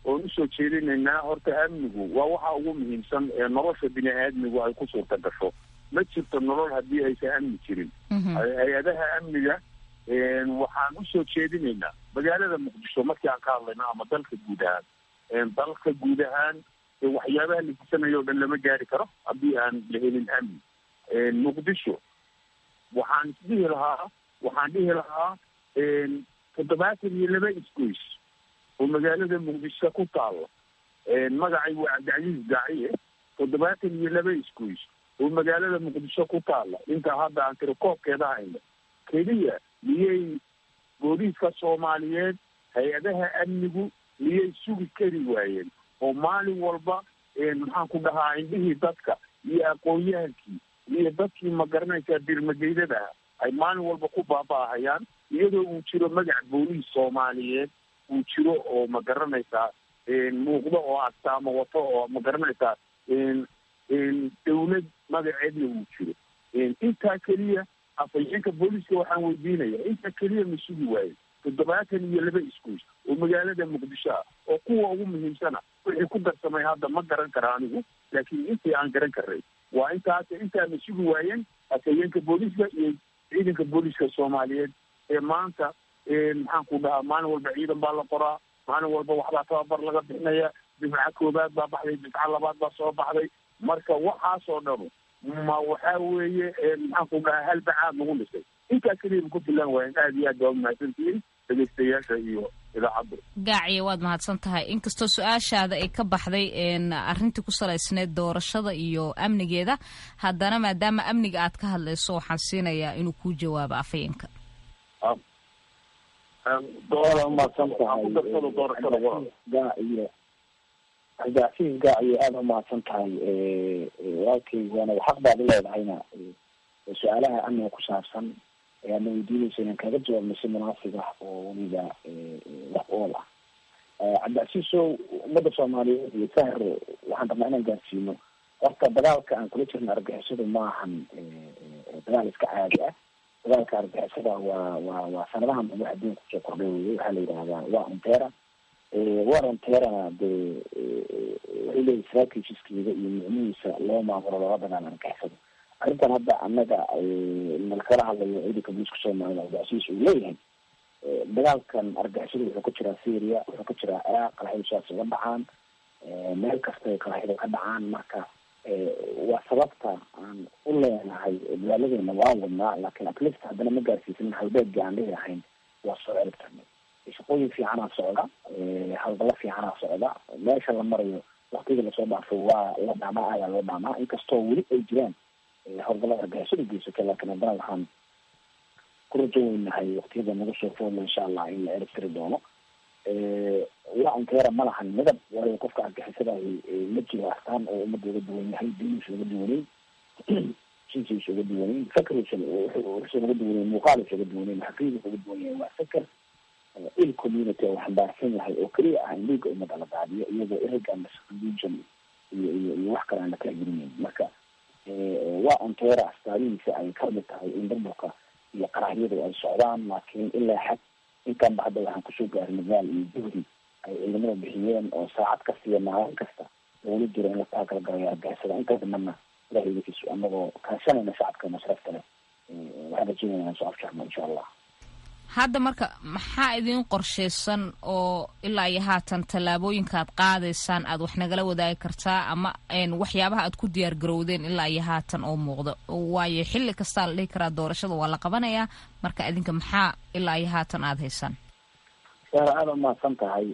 oon usoo jeedinaynaa horta amnigu waa waxa ugu muhiimsan ee nolosha bini aadmigu ay ku suurta gasho ma jirto nolol haddii aysan amni jirin hay-adaha amniga waxaan usoo jeedinaynaa magaalada muqdisho markii aan ka hadlayno ama dalka guud ahaan dalka guud ahaan waxyaabaha la disanayo o dhan lama gaari karo haddii aan la helin amni muqdisho waxaan isdhihi lahaa waxaan dhihi lahaa toddobaatan iyo laba isgoys oo magaalada muqdisho ku taalo magacay waa cabdicasiis daaciye toddobaatan iyo laba isgoys oo magaalada muqdisho ku taala intaa hadda aan tiri koobkeeda hayno keliya miyay booliiska soomaaliyeed hay-adaha amnigu miyay sugi kari waayeen oo maalin walba maxaan ku dhahaa indhihii dadka iyo aqoon-yahankii iyo dadkii ma garanaysaa birmageydada ay maalin walba ku baaba'ahayaan iyadoo uu jiro magac booliis soomaaliyeed uu jiro oo ma garanaysaa muuqdo oo astaamo wato oo ma garanaysaa dawlad magaceedna uu jiro intaa keliya afhayeenka booliiska waxaan weydiinaya intaa keliya ma sugi waayo toddobaatan iyo laba iskuus oo magaalada muqdisho ah oo kuwa ugu muhiimsana wixii ku darsamay hadda ma garan kara anigu laakiin intii aan garan karay waa intaas intaana sugi waayeen afhayeenka booliiska iyo ciidanka booliiska soomaaliyeed ee maanta maxaan ku dhahaa maalin walba ciidan baa la qoraa maalin walba waxbaa tababar laga bixinaya difca koobaad baa baxday difca labaad baa soo baxday marka waxaasoo dhanu ma waxaa weeye maxaan ku dhahaa hal bacaad lagu dhisay intaa keliya ku filan waayen aada iyo aad baa umahadsantihiin dhegeystayaasha iyo idaacadda gaaciya waad mahadsan tahay inkastoo su-aashaada ay ka baxday arrintii ku salaysneed doorashada iyo amnigeeda haddana maadaama amniga aad ka hadlayso waxaan siinayaa inuu kuu jawaabo afhayeenka gaaciyo cabdicasiis gaaciyo aada umahadsan tahay walaalkaygana xaq baad u leedahayna su-aalaha amniga ku saabsan ayaadna weydiinaysa inaan kaga jawaabno si munaasib ah oo weliba wax ool ah cabdicasiisow ummadda soomaaliyeed iyo sahro waxaan rabnaa inaan gaarsiino horta dagaalka aan kula jirna argixisadu maahan dagaal iska caadi ah dagaalka argixisada waa waa waa sanadahan wax adduunka kusoo kordhay weye waxaa la yidhahdaa waa ontera waa onterana dee waxay leeyihi strategiskeeda iyo micnihiisa loo maamulo loola dagaal argixisada arrintan hadda annaga nalkala hadlayo ciidanka booliiska soomaalida cabdicasiis uu leeyahay dagaalkan argixisada wuxuu ka jiraa syria wuxuu ka jiraa ciraaq qaraxyadu sidaas uga dhacaan meel kastay qaraxyadu ka dhacaan marka waa sababta aan u leenahay magaaladeena waa wadnaa laakiin atleast haddana ma gaarsiisanin halbeedgii aan dhihi lahayn waa soo ciribtarnay shaqooyin fiicanaa socda hawlgalo fiicanaa socda meesha la marayo waktigii lasoo dhaafo waa la dhaamaa ayaa loo dhaamaa inkastoo weli ay jiraan howlgalada argixisada geysatay laakiin haddana waxaan ku rajo weynahay waktiyada nagu soo foodla insha allah in la ciribtiri doono waa onkeera ma lahan midab waayo qofka argixisadahi ma jiro astaan oo ummadda uga duwan yahay diiniisa uga duwaneyn jinsiisa uga duwaneyn fakriisa wuxuusa uga duwaneyn muuqaaliisa uga duwaneyn xaqiidiisa uga duwan yahay waa fikr il community oo xambaarsan yahay oo keliya ah in dhiiga ummadda la daadiyo iyadoo irigan religion iyo iyo iyo wax kale aan la kala gelinayn marka waa onteera astaadihiisa ay kamid tahay in burburka iyo qaraxyadu ay socdaan laakiin ilaa xad intaanba hadda waxaan kusoo gaaray nadaal iyo juhdi ay ciidamada bixiyeen oo saacad kasta iyo maalin kasta loola jiro in la taakala galayo argixisada inta dambana ilahay idakiisu anagoo kaashanayna shacabka masrafta leh waxaan rajeynayna soo afjarno insha allah hadda marka maxaa idin qorshaysan oo ilaa iyo haatan tallaabooyinka aad qaadaysaan aad wax nagala wadaagi kartaa ama waxyaabaha aad ku diyaar garowdeen ilaa iyo haatan oo muuqda waayo xilli kastaa la dhihi karaa doorashada waa la qabanayaa marka idinka maxaa ilaa iyo haatan aada haysaan saara aada umahadsan tahay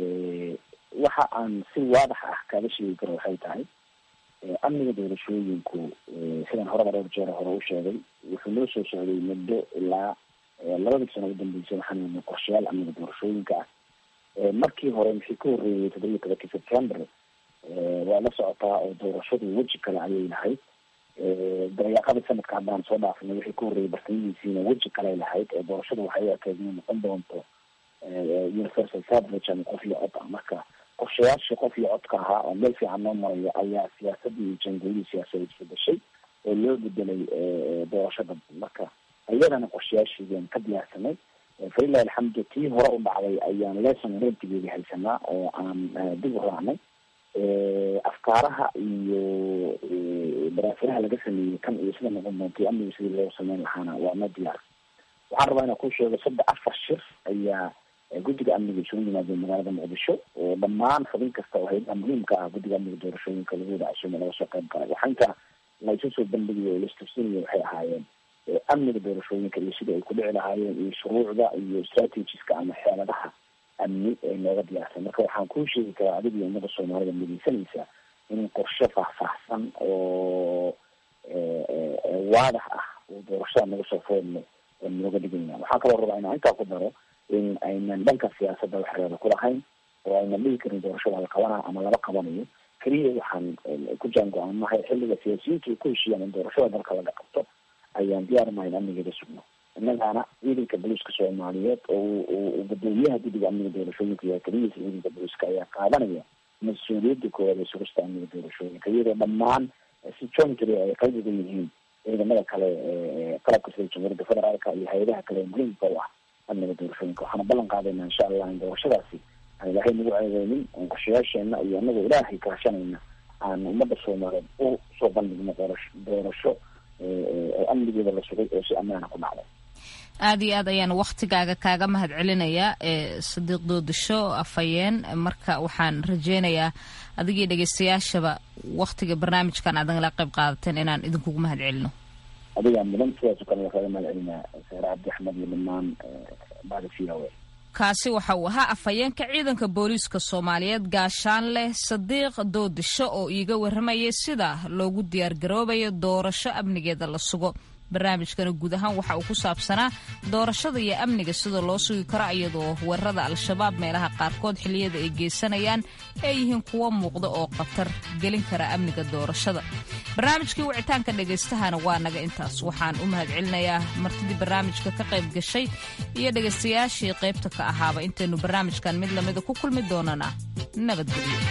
waxa aan si waadax ah kaaga sheegi karo waxay tahay amniga doorashooyinku sidaan horeba dhowr jeer hore u sheegay wuxuu noo soo socday muddo ilaa labadii sano udambeysay waxaan wadnay qorshayaal amniga doorashooyinka ah markii hore maxay ka horreeyay toddoba iyo tobankii september waa la socotaa oo doorashadu weji kale ayay lahayd dabayaaqadii sanadka haddaan soo dhaafnay wixii ka horreeyay bartamihiisiina weji kaley lahayd ee doorashadu waxay u ekeyd inay noqon doonto universal suffrage ama qof iyo cod ah marka qorshayaashii qof iyo codka ahaa oo meel fiican noo marayo ayaa siyaasadii iyo jangoolihii siyaasadeed isbedeshay oo loo bedelay doorashada marka iyadana qorshayaashiidan ka diyaarsanay falilahi alxamdu tii hore u dhacday ayaan lesson rentigeedi haysanaa oo aan dib u raacnay afkaaraha iyo daraasadaha laga sameeyey kan iyo sida noqon doonta iyo amniga sidii loo sameyn lahaana waa noo diyaar waxaan rabaa inaan ku sheego saddex afar shir ayaa guddiga amniga isugu yimaadeen magaalada muqdisho oo dhammaan xubin kasta oo hayadaha muhiimka ah guddiga amniga doorashooyinka lagu wada casuume laga soo qayb galay waxaa inta laysu soo bandhigayo o laistusinayo waxay ahaayeen amniga doorashooyinka iyo sidai ay ku dhici lahaayeen iyo shuruucda iyo strategiska ama xeeladaha amni ee nooga diyaarsan marka waxaan kuu sheegi karaa adiga iyo ummada soomaalida midaysanaysa in qorshe faahfaahsan oo waadax ah oo doorashada naga soo foodno nooga dhiganya waxaa kaloo rabaa inaan intaa ku daro in aynan dhanka siyaasadda wax reeba ku lahayn oo aynan dhigi karin doorashada la qabanayo ama lama qabanayo keliya waxaan ku jaango-aanahay xilliga siyaasiyiinta ay ku heshiiyaan in doorashada dalka laga qabto ayaan diyaarnahay in amnigeeda sugno innagaana ciidanka booliiska soomaaliyeed oo gudoomiyaha guddiga amniga doorashooyinka iyo keliyiisa ciidanka booliiska ayaa qaadanaya mas-uuliyadda koowaad ee sugista amniga doorashooyinka iyadoo dhammaan si jointly ay qayb uga yihiin ciidamada kale qalabka sida jamhuuriyadda federaalka iyo hay-adaha kale muhiimka u ah amniga doorashooyinka waxaana ballan qaadayna insha allah in doorashadaasi aan ilaahay nagu ceedeynin oon qorshayaasheena iyo anagoo ilaahay kaashanayna aan ummadda soomaaliyeed u soo bandhigno doorasho doorasho oo amnigeeda la sugay oo si ammaana ku dhacday aada iyo aad ayaan waktigaaga kaaga mahad celinayaa sadiiq doodasho afhayeen marka waxaan rajeynayaa adigii dhegeystayaashaba waktiga barnaamijkan aad nagala qayb qaadateen inaan idinkugu mahad celino adigaa mudan sidaasoo kale waxaaga mahad celinaa saare cabdi axmed iyo dhammaan bada v o a kaasi waxa uu ahaa afhayeenka ciidanka booliiska soomaaliyeed gaashaan leh sadiiq doodisho oo iiga warramayay sida loogu diyaargaroobayo doorasho amnigeeda la sugo barnaamijkana guud ahaan waxa uu ku saabsanaa doorashada iyo amniga sida loo sugi karo iyadoo weerarada al-shabaab meelaha qaarkood xilliyada ay geysanayaan ay yihiin kuwo muuqda oo khatar gelin kara amniga doorashada barnaamijkii wicitaanka dhagaystahana waa naga intaas waxaan u mahad celinayaa martidii barnaamijka ka qayb gashay iyo dhegaystayaashii qaybta ka ahaaba intaynu barnaamijkan mid lamida ku kulmi doonana nabadgelyo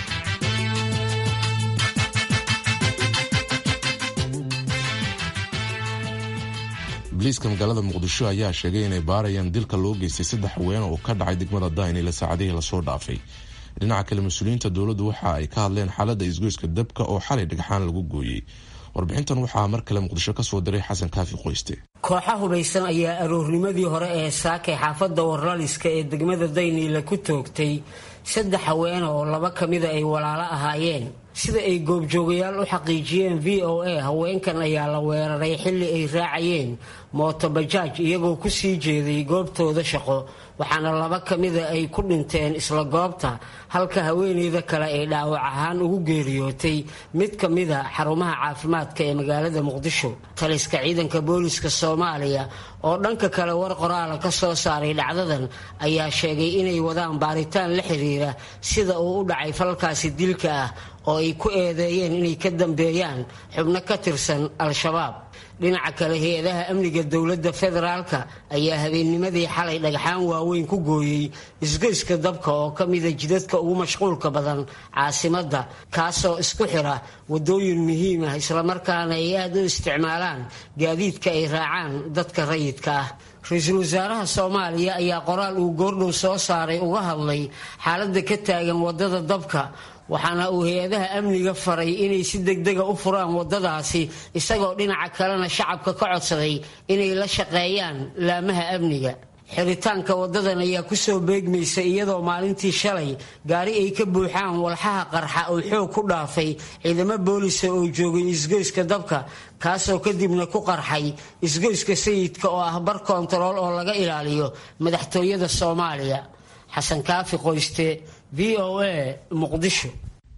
booliiska magaalada muqdisho ayaa sheegay inay baarayaan dilka loo geystay saddex haween oo ka dhacay degmada daynila saacadihii lasoo dhaafay dhinaca kale mas-uuliyiinta dowladdu waxa ay ka hadleen xaaladda isgoyska dabka oo xalay dhagxaan lagu gooyey warbixintan waxaa mar kale muqdisho ka soo diray xasan kaafi qoyste kooxa hubaysan ayaa aroornimadii hore ee saakay xaafadda warlaliska ee degmada dayniila ku toogtay saddex haweene oo laba ka mida ay walaalo ahaayeen sida ay goobjoogayaal u xaqiijiyeen v o a haweenkan ayaa la weeraray xilli ay raacayeen mootobajaaj iyagoo ku sii jeeday goobtooda shaqo waxaana laba ka mida ay ku dhinteen isla goobta halka haweeneyda kale ay dhaawac ahaan ugu geeriyootay mid ka mida xarumaha caafimaadka ee magaalada muqdisho taliska ciidanka booliska soomaaliya oo dhanka kale war qoraala ka soo saaray dhacdadan ayaa sheegay inay wadaan baaritaan la xiriira sida uu u dhacay falkaasi dilka ah oo ay ku eedeeyeen inay ka dambeeyaan xubno ka tirsan al-shabaab dhinaca kale hay-adaha amniga dowladda federaalka ayaa habeennimadii xalay dhagxaan waaweyn ku gooyey isgoyska dabka oo ka mida jidadka ugu mashquulka badan caasimadda kaasoo isku xira wadooyin muhiim ah islamarkaana ay aada u isticmaalaan gaadiidka ay raacaan dadka rayidka ah ra-iisul wasaaraha soomaaliya ayaa qoraal uu goordhow soo saaray uga hadlay xaaladda ka taagan wadada dabka waxaana uu hay-adaha amniga faray inay si degdega u furaan wadadaasi isagoo dhinaca kalena shacabka ka codsaday inay la shaqeeyaan laamaha amniga xiritaanka wadadan ayaa kusoo beegmaysa iyadoo maalintii shalay gaari ay ka buuxaan walxaha qarxa oo xoog ku dhaafay ciidamo boolisa oo joogay isgoyska dabka kaasoo kadibna ku qarxay isgoyska sayidka oo ah bar koontarool oo laga ilaaliyo madaxtooyada soomaaliya xasan kaafi qoyste v o a muqdisho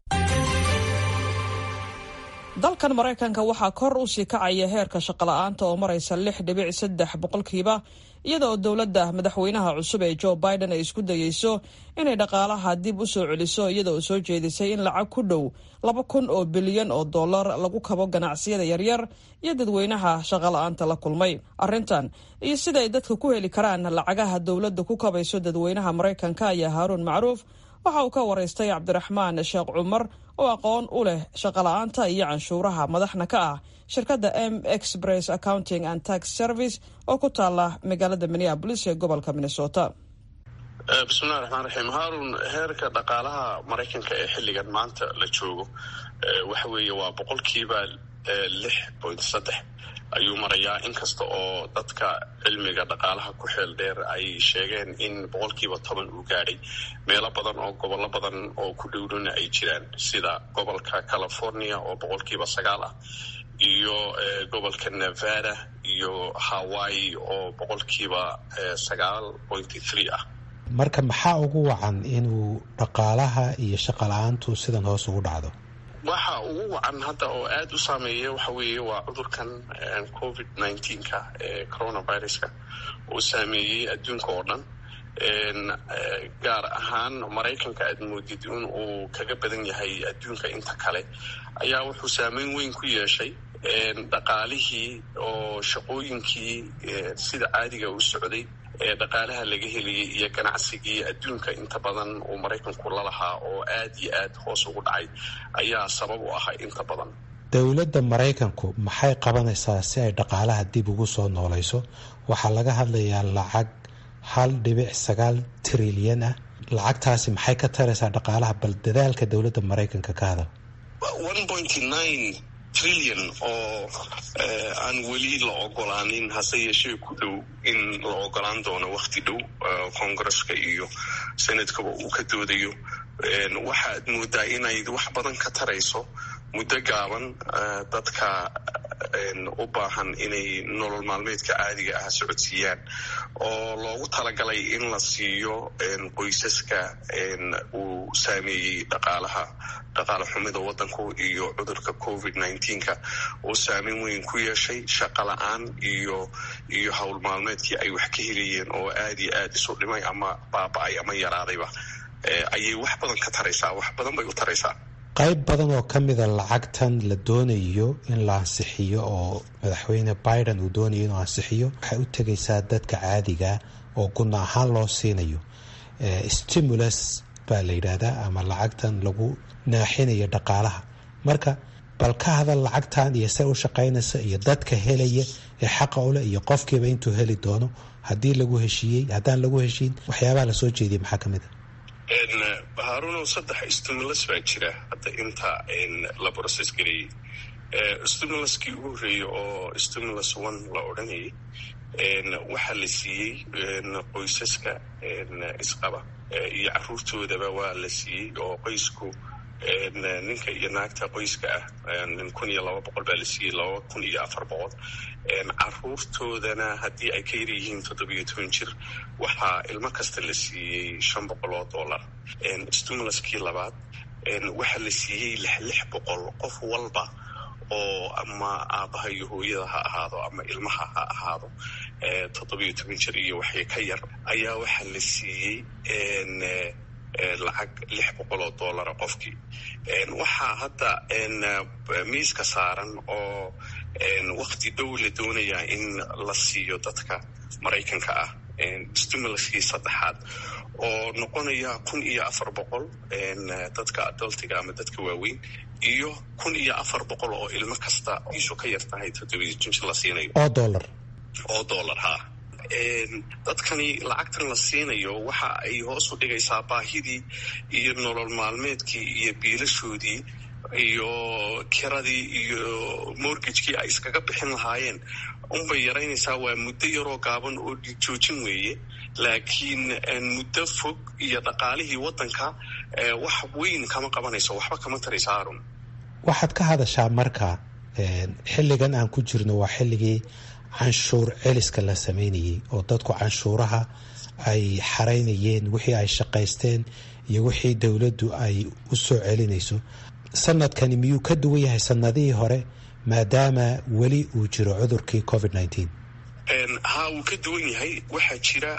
dalkan maraykanka waxaa kor u sii kacaya heerka shaqola'aanta oo maraysa lix dhibic saddex boqolkiiba iyada oo dowladda madaxweynaha cusub ee joe biden ay isku dayeyso inay dhaqaalaha dib u soo celiso iyada oo soo jeedisay in lacag ku dhow laba kun oo bilyan oo dollar lagu kabo ganacsiyada yaryar iyo dadweynaha shaqola'aanta la kulmay arrintan iyo sida ay dadka ku heli karaan lacagaha dowladda ku kabayso dadweynaha maraykanka ayaa haaruun macruuf waxa uu ka waraystay cabdiraxmaan sheekh cumar oo aqoon u leh shaqola'aanta iyo canshuuraha madaxna ka ah shirkadda m express accounting and tax service oo ku taala magaalada minneabolis ee gobolka minnesota bismillahi raxmaan raxiim haarun heerka dhaqaalaha maraykanka ee xilligan maanta la joogo waxa weeye waa boqolkiiba lix point saddex ayuu marayaa inkasta oo dadka cilmiga dhaqaalaha ku xeel dheer ay sheegeen in boqolkiiba toban uu gaadhay meelo badan oo gobollo badan oo ku dhowdhona ay jiraan sida gobolka california oo boqolkiiba sagaal ah iyo gobolka nevada iyo hawaii oo boqolkiiba sagaal pointy three ah marka maxaa ugu wacan inuu dhaqaalaha iyo shaqala-aantu sidan hoos ugu dhacdo waxa ugu wacan hadda oo aada u saameeya waxa weeye waa cudurkan covid nineteenka ee coronaviruska uu saameeyey adduunka oo dhan gaar ahaan maraykanka aad moodid in uu kaga badan yahay adduunka inta kale ayaa wuxuu saameyn weyn ku yeeshay dhaqaalihii oo shaqooyinkii sida caadiga u socday ee dhaqaalaha laga helayay iyo ganacsigii adduunka inta badan uu maraykanku lalahaa oo aad iyo aad hoos ugu dhacay ayaa sabab u ahaa inta badan dowladda maraykanku maxay qabanaysaa si ay dhaqaalaha dib ugu soo noolayso waxaa laga hadlayaa lacag hal dhibic sagaal trilyan ah lacagtaasi maxay ka taraysaa dhaqaalaha bal dadaalka dowladda maraykanka ka hadal trillion oo aan weli la ogolaanin hase yeeshee ku dhow in la ogolaan doono wakti dhow congresska iyo senadkaba uu ka doodayo waxaad moodaa inay wax badan ka tarayso muddo gaaban dadka u baahan inay nolol maalmeedka caadiga ah socodsiiyaan oo loogu talagalay in la siiyo qoysaska uu saameeyey dhaqaalaha dhaqaale xumida waddanku iyo cudurka covid nineteenka uu saameyn weyn ku yeeshay shaqo la-aan iyo iyo howl maalmeedkii ay wax ka helayeen oo aad iyo aad isu dhimay ama baaba-ay ama yaraadayba ayay wax badan ka taraysaa wax badan bay u taraysaa qayb badan oo ka mida lacagtan la doonayo in la ansixiyo oo madaxweyne biden uu doonayo inuu ansixiyo waxay u tegaysaa dadka caadiga oo guna ahaan loo siinayo stimulus baa la yidhaahdaa ama lacagtan lagu naaxinayo dhaqaalaha marka bal ka hadal lacagtan iyo se u shaqaynaysa iyo dadka helaya ee xaqa uleh iyo qofkiiba intuu heli doono haddii lagu heshiiyey haddaan lagu heshiin waxyaabaha lasoo jeediyay maxaa ka mid a harunow saddex stimulus baa jira hadda inta la process gareeyey stimuluskii ugu horreeyey oo stimulus one la odhanayay waxaa la siiyey qoysaska isqaba iyo caruurtoodaba waa la siiyey oo qoysku ninka iyo naagta qoyska ah kun iyo laba boqol baa la siiyey laba kun iyo afar boqol caruurtoodana haddii ay ka yar yihiin toddobiyo toban jir waxaa ilmo kasta la siiyey shan boqol oo dollar stimuluskii labaad waxaa la siiyey lix lix boqol qof walba oo ama aabaha iyo hooyada ha ahaado ama ilmaha ha ahaado toddobiyo toban jir iyo waxay ka yar ayaa waxaa la siiyey lacag lix boqol oo dollara qofkii waxaa hadda miiska saaran oo wakti dhow la doonayaa in la siiyo dadka maraykanka ah stimuluskii saddexaad oo noqonaya kun iyo afar boqol dadka adultiga ama dadka waaweyn iyo kun iyo afar boqol oo ilmo kasta isu ka yar tahay toddobiyo jinjir la siinayo oo dollar oo dollar ha dadkani lacagtan la siinayo waxa ay hoos u dhigaysaa baahidii iyo nolol maalmeedkii iyo biilashoodii iyo kiradii iyo mortgagekii ay iskaga bixin lahaayeen unbay yaraynaysaa waa muddo yaroo gaaban oo joojin weeye laakiin muddo fog iyo dhaqaalihii waddanka wax weyn kama qabanayso waxba kama taraysa harun waxaad ka hadashaa marka xilligan aan ku jirno waa xilligii canshuur celiska la sameynayay oo dadku canshuuraha ay xaraynayeen wixii ay shaqaysteen iyo wixii dowladdu ay u soo celinayso sanadkani miyuu ka duwan yahay sanadihii hore maadaama weli uu jiro cudurkii covid nineteen ha wuu ka duwan yahay waxaa jira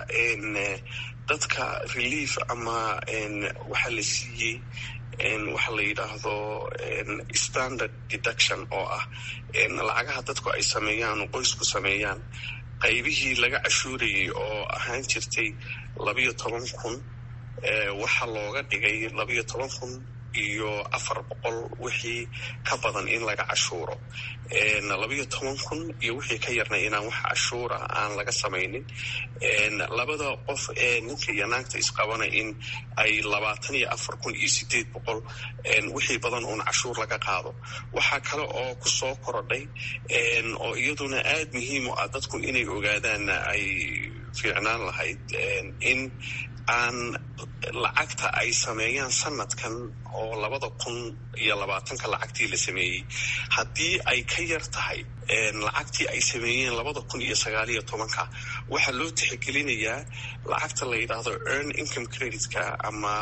dadka relief ama waxaa la siiyey waxa la yidhaahdo standard deduction oo ah lacagaha dadku ay sameeyaan qoysku sameeyaan qaybihii laga cashuurayay oo ahaan jirtay labayo toban kun waxaa looga dhigay labayo toban kun iyo afar boqol wixii ka badan in laga cashuuro labayo toban kun iyo wixii ka yarna inaan wax cashuura aan laga samaynin labada qof ee ninka iyo naagta isqabana in ay labaatan iyo afar kun iyo sideed boqol wixii badan uun cashuur laga qaado waxaa kale oo ku soo korodhay oo iyaduna aad muhiim u ah dadku inay ogaadaanna ay fiicnaan lahayd in aan lacagta ay sameeyaan sanadkan oo labada kun iyo labaatanka lacagtii la sameeyey haddii ay ka yar tahay lacagtii ay sameeyeen labada kun iyo sagaaliyo tobanka waxaa loo tixgelinayaa lacagta la yidhaahdo earn income creditka ama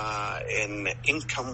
income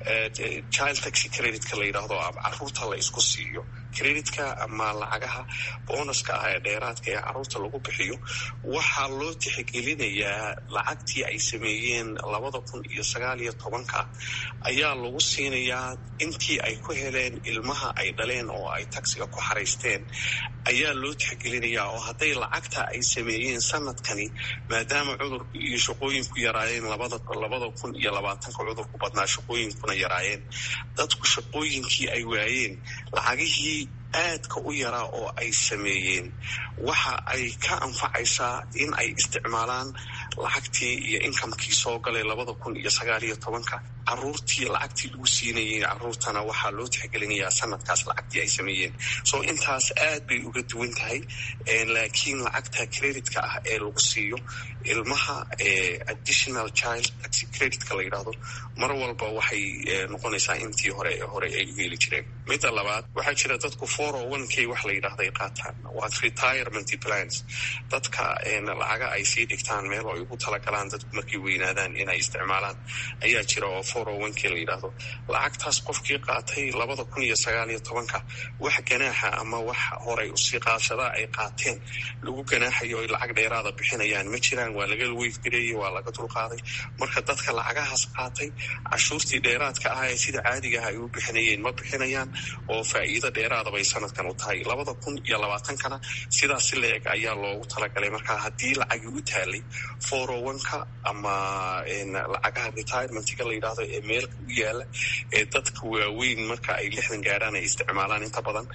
child taxi creditka la yidhaahdo caruurta la isku siiyo creditka ama lacagaha boonaska ah ee dheeraadka ee caruurta lagu bixiyo waxaa loo tixgelinayaa lacagtii ay sameeyeen labada kun iyo sagaaliyo tobanka ayaa lagu siinayaa intii ay ku heleen ilmaha ay dhaleen oo ay taxiga ku xaraysteen ayaa loo tixgelinayaa oo hadday lacagta ay sameeyeen sanadkani maadaama cudurku iyo shaqooyinku yaraayeen labada labada kun iyo labaatanka cudurku badnaa shaqooyinkuna yaraayeen dadku shaqooyinkii ay waayeen lacagihii aadka u yaraa oo ay sameeyeen waxa ay ka anfacaysaa in ay isticmaalaan lacagtii iyo inkamkii soo galay labada kun iyo sagaaliyo tobanka caruurtii lacagtii lagu siinayay caruurtana waxaa loo tixgelinayaa sanadkaas lacagtii ay sameeyeen so intaas aad bay uga duwan tahay laakiin lacagta creditka ah ee lagu siiyo ilmaha additional child taxi creditka la yidhaahdo mar walba waxay noqonaysaa intii hore hore ay u heli jireen midda labaad waxaa jira dadku four o one k wax la yidhahda ay qaataan waa retirement plans dadka lacaga ay sii dhigtaan meel oo ay ugu talagalaan dadku markay weynaadaan inay isticmaalaan ayaa jira oo four o one k la yidhaahdo lacagtaas qofkii qaatay labada kun iyo sagaal iyo tobanka wax ganaaxa ama wax horay usii qaadsadaa ay qaateen lagu ganaaxayo oy lacag dheeraada bixinayaan ma jiraan waa laga weyfgareeyey waa laga dulqaaday marka dadka lacagahaas qaatay cashuurtii dheeraadka ah ee sida caadiga ah ay u bixinayeen ma bixinayaan oo faa'iido dheeraada bay sanadkan u tahay labada kun iyo labaatankana sidaas si la eg ayaa loogu talagalay marka haddii lacagii u taalay four o one-ka ama lacagaha retirementga la yidhaahdo ee meelka u yaala ee dadka waaweyn marka ay lixdan gaadhaan ay isticmaalaan inta badan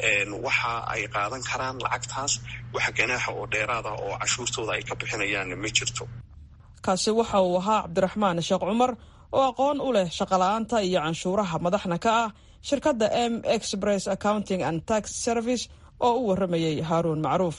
waxa ay qaadan karaan lacagtaas wax ganaaxa oo dheeraad ah oo cashuurtooda ay ka bixinayaan ma jirto kaasi waxa uu ahaa cabdiraxmaan sheekh cumar oo aqoon u leh shaqola'aanta iyo canshuuraha madaxna ka ah shirkadda m express accounting and tax service oo u warramayay haaruun macruuf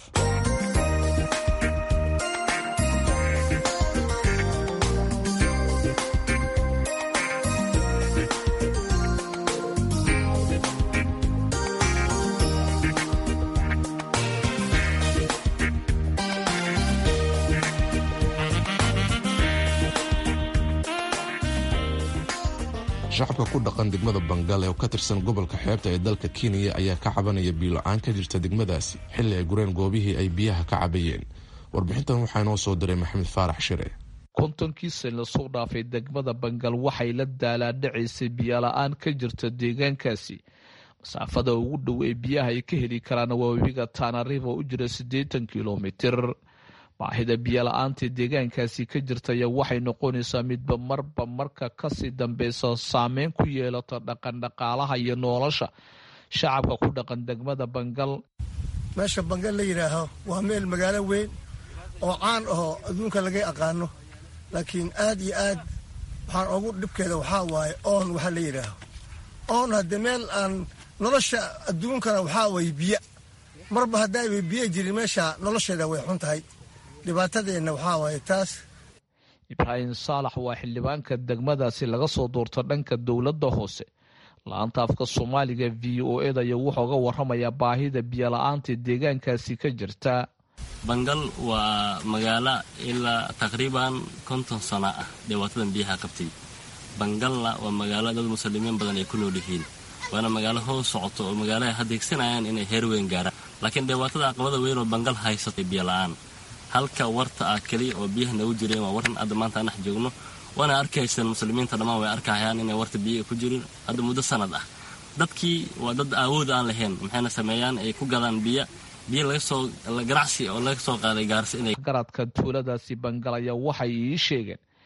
shacabka ku dhaqan degmada bangal oo ka tirsan gobolka xeebta ee dalka kenya ayaa ka cabanaya biilo-aan ka jirta degmadaasi xilli ay gureen goobihii ay biyaha ka cabayeen warbixintan waxaa inoo soo diray maxamed faarax shire kontonkii san lasoo dhaafay degmada bangal waxay la daalaadhacaysay biyola-aan ka jirta deegaankaasi masaafada ugu dhow ee biyaha ay ka heli karaan waa webiga taanariif oo u jira siddeetan kilomitir baahida biyola-aanta deegaankaasi ka jirtaya waxay noqonaysaa midba marba marka kasii dambeysa saameyn ku yeelata dhaqandhaqaalaha iyo nolosha shacabka ku dhaqan degmada bangal meesha bangal la yidhaaho waa meel magaalo weyn oo caan ahoo adduunka laga aqaano laakiin aad iyo aad waxaan ugu dhibkeeda waxaa waaye oon waxaa la yidhaaho oon haddii meel aan nolosha adduunkana waxaa waye biyo marba haddaayba biyo jirin meesha nolosheeda way xun tahay dhibaatadeenna waxaa waaye taas ibraahim saalax waa xildhibaanka degmadaasi laga soo doorto dhanka dowladda hoose la-anta afka soomaaliga v o eda iyo wuxuuga waramayaa baahida biyola-aanta deegaankaasi ka jirta bangal waa magaalo ilaa taqriiban konton sano ah dhibaatadan biyaha qabtay bangalna waa magaalo dad muslimiin badan ay ku nool yihiin waana magaalo hoos socoto oo magaalo ay hadeegsanayaan inay heer weyn gaaraan laakiin dhibaatada aqabada weyn oo bangal haysatay biyola-aan halka warta ah keliya oo biyaha nagu jireen waa waran hadda maanta anax joogno waana arkaysaan muslimiinta dhammaan way arkahayaan inay warta biyaha ku jirin hadda muddo sanad ah dadkii waa dad awood aan lahayn maxayna sameeyaan ay ku gadaan biyo biyo lagasoo ganacsi oo laga soo qaaday gaarsi inay garadka tuuladaasi bangal ayaa waxay ii sheegeen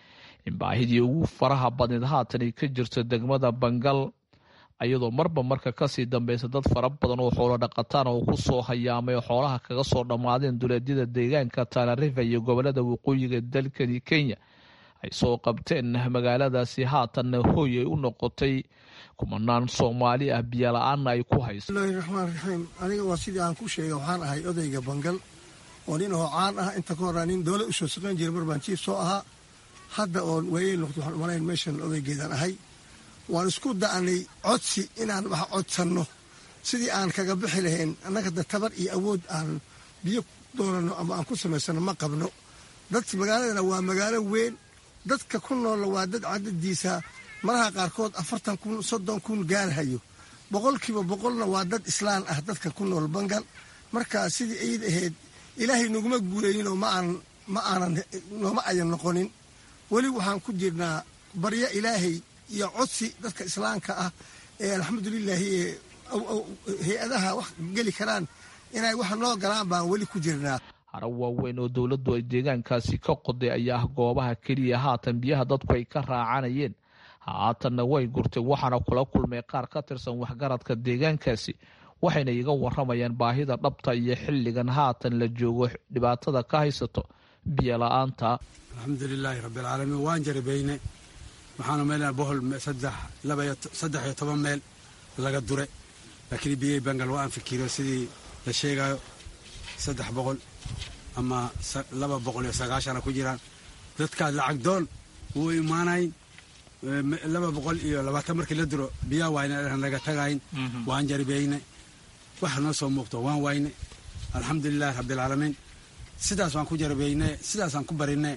in baahidii ugu faraha badneed haatan ay ka jirto degmada bangal ayadoo marba marka kasii dambeysa dad fara badan oo xoolo dhaqataan oo ku soo hayaamay oo xoolaha kaga soo dhammaadeen duleedyada deegaanka tanarifa iyo gobolada waqooyiga dalkani kenya ay soo qabteen magaaladaasi haatanna hooy ay u noqotay kumanaan soomaali ah biyola-aanna ay ku hayso bismillahi raxmaan raxiim aniga waa sidii aan ku sheegay waxaan ahay odayga bangal oo nin oo caan ah inta ka horraa nin dowlad usoo shaqayn jira mar baan jiif soo ahaa hadda oon waayey noqdo waxaan umalayn meeshan odaygeedaan ahay waan isku da'nay codsi inaan wax codsanno sidii aan kaga bixi lahayn annaga da tabar iyo awood aan biyo doonano ama aan ku samaysano ma qabno dad magaaladana waa magaalo weyn dadka ku noolla waa dad cadadiisa maraha qaarkood afartan kun soddon kun gaarhayo boqolkiiba boqolna waa dad islaan ah dadka ku nool bangal marka sidii ayd ahayd ilaahay naguma guulayninoo ma aanan nooma ayan noqonin weli waxaan ku jirnaa baryo ilaahay iyo codsi dadka islaamka ah ee alxamdulilaahi hay-adaha wax geli karaan inay wax noo galaan baan weli ku jirnaa haro waaweyn oo dowladdu ay deegaankaasi ka qoday ayaa ah goobaha keliya haatan biyaha dadku ay ka raacanayeen haatanna way gurtay waxaana kula kulmay qaar ka tirsan waxgaradka deegaankaasi waxayna iga waramayaan baahida dhabta iyo xilligan haatan la joogo dhibaatada ka haysato biyo la-aanta alxamdulilaahi rabbialcaalamiin waan jarabayne waxaanu meelna bohol saddex iyo toban meel laga dure laakiin biyey bangal waa aan fikiro sidii la sheegayo saddex boqol ama laba boqol iyo sagaashana ku jiraan dadkaad lacag doon wuu imaanayn laba boqol iyo labaatan markii la duro biyaa waayna naga tagayn waan jaribeyne waxa noo soo muuqto waan wayne alxamdulilahi rabbialcaalamiin sidaas waan ku jaribeyne sidaasaan ku barine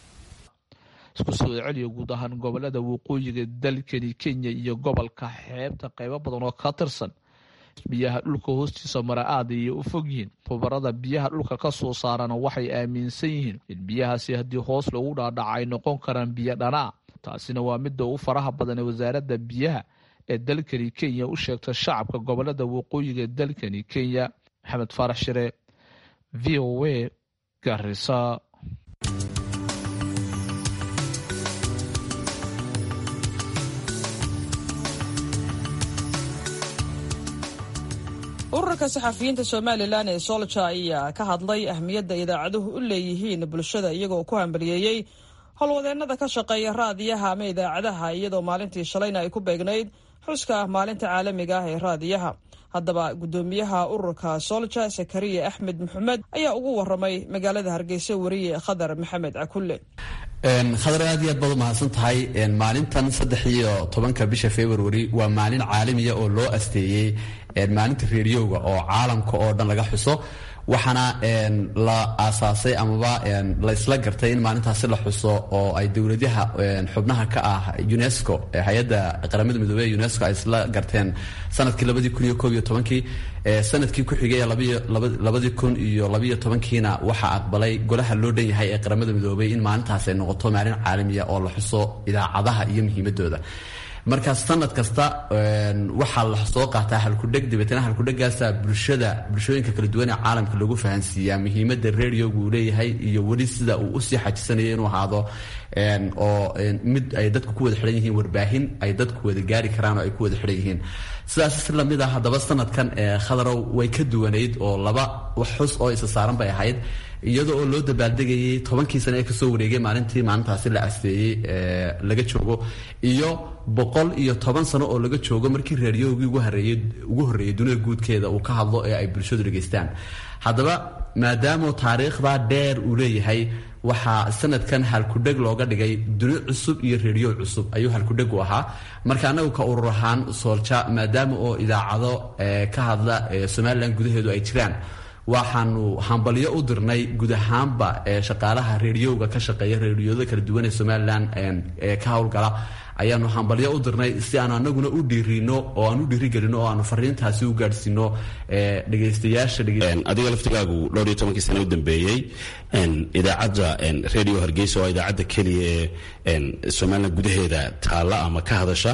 isku soo celiya guud ahaan gobolada waqooyiga dalkani kenya iyo gobolka xeebta qaybo badan oo ka tirsan biyaha dhulka hoostiisa mara aad ayay u fog yihiin khubarada biyaha dhulka ka soo saarana waxay aaminsan yihiin in biyahaasi haddii hoos lagu dhaadhaca ay noqon karaan biyo dhanaa taasina waa midda ugu faraha badan ee wasaaradda biyaha ee dalkani kenya u sheegta shacabka gobolada waqooyiga dalkani kenya maxamed faarax shire v o a garisa ururka saxafiyiinta somalilan ee solja ayaa ka hadlay ahmiyadda idaacaduhu u leeyihiin bulshada iyagoo ku hambaliyeeyey howlwadeennada ka shaqeeya raadiyaha ama idaacadaha iyadoo maalintii shalayna ay ku beegnayd xuska maalinta caalamiga ah ee raadiyaha haddaba guddoomiyaha ururka solja sakariya axmed maxamed ayaa ugu waramay magaalada hargeysa wariye khadar maxamed cakulle khadar aad iyo aad baad u mahadsan tahay maalintan saddex iyo tobanka bisha february waa maalin caalamiya oo loo asteeyey maalinta reeriyowga oo caalamka oo dhan laga xuso waxaana la aasaasay amaba la isla gartay in maalintaasi la xuso oo ay dowladaha xubnaha ka ah unesco hay-adda qaramada midoobey ee unesco ay isla garteen sanadkii labadii kun iyo koob iyo tobankii sanadkii ku xigay labadii kun iyo labiyo tobankiina waxaa aqbalay golaha loo dhan yahay ee qaramada midoobey in maalintaas ay noqoto maalin caalamiya oo la xuso idaacadaha iyo muhiimadooda marka sanad kasta waxaa la soo qaataa halkudheg dabeetna halkudhegaasa bulshada bulshooyinka kala duwan ee caalamka lagu fahansiiyaa muhiimada radioga uu leeyahay iyo weli sida uu usii xajisanayo inuu ahaado oo mid ay dadku ku wada xidhan yihiin warbaahin ay dadku wada gaari karaan oo ay ku wada xidhan yihiin sidaas si lamid ah haddaba sanadkan khadarow way ka duwanayd oo laba wax xus oo isa saaran bay ahayd iyada oo loo dabaaldegayay tobankii sane ee kasoo wareegay maalintii maalintaasi la asteeyey laga joogo iyo boqol iyo toban sano oo laga joogo markii raadiyogii ugu horreeyey dunida guudkeeda uu ka hadlo ee ay bulshadu dhegaystaan haddaba maadaama taariikhda dheer uu leeyahay waxaa sanadkan halkudheg looga dhigay duni cusub iyo rediyo cusub ayuu halkudheg u ahaa marka anagu ka urur ahaan soolja maadaama oo idaacado ka hadla somalilan gudaheedu ay jiraan waxaanu hambalyo u dirnay guud ahaanba shaqaalaha reediyowga ka shaqeeya reediyooda kala duwan ee somalilan ee ka howlgala ayaanu hambalyo u dirnay si aanu anaguna u dhiirino oo aan u dhiirigelino oo aanu fariintaasi u gaadhsiino dhegaystayaasha adiga laftigaagu dhowr iyo tobankii sane u dambeeyey idaacadda radio hargeysa oo idaacadda keliya ee somalilan gudaheeda taalla ama ka hadasha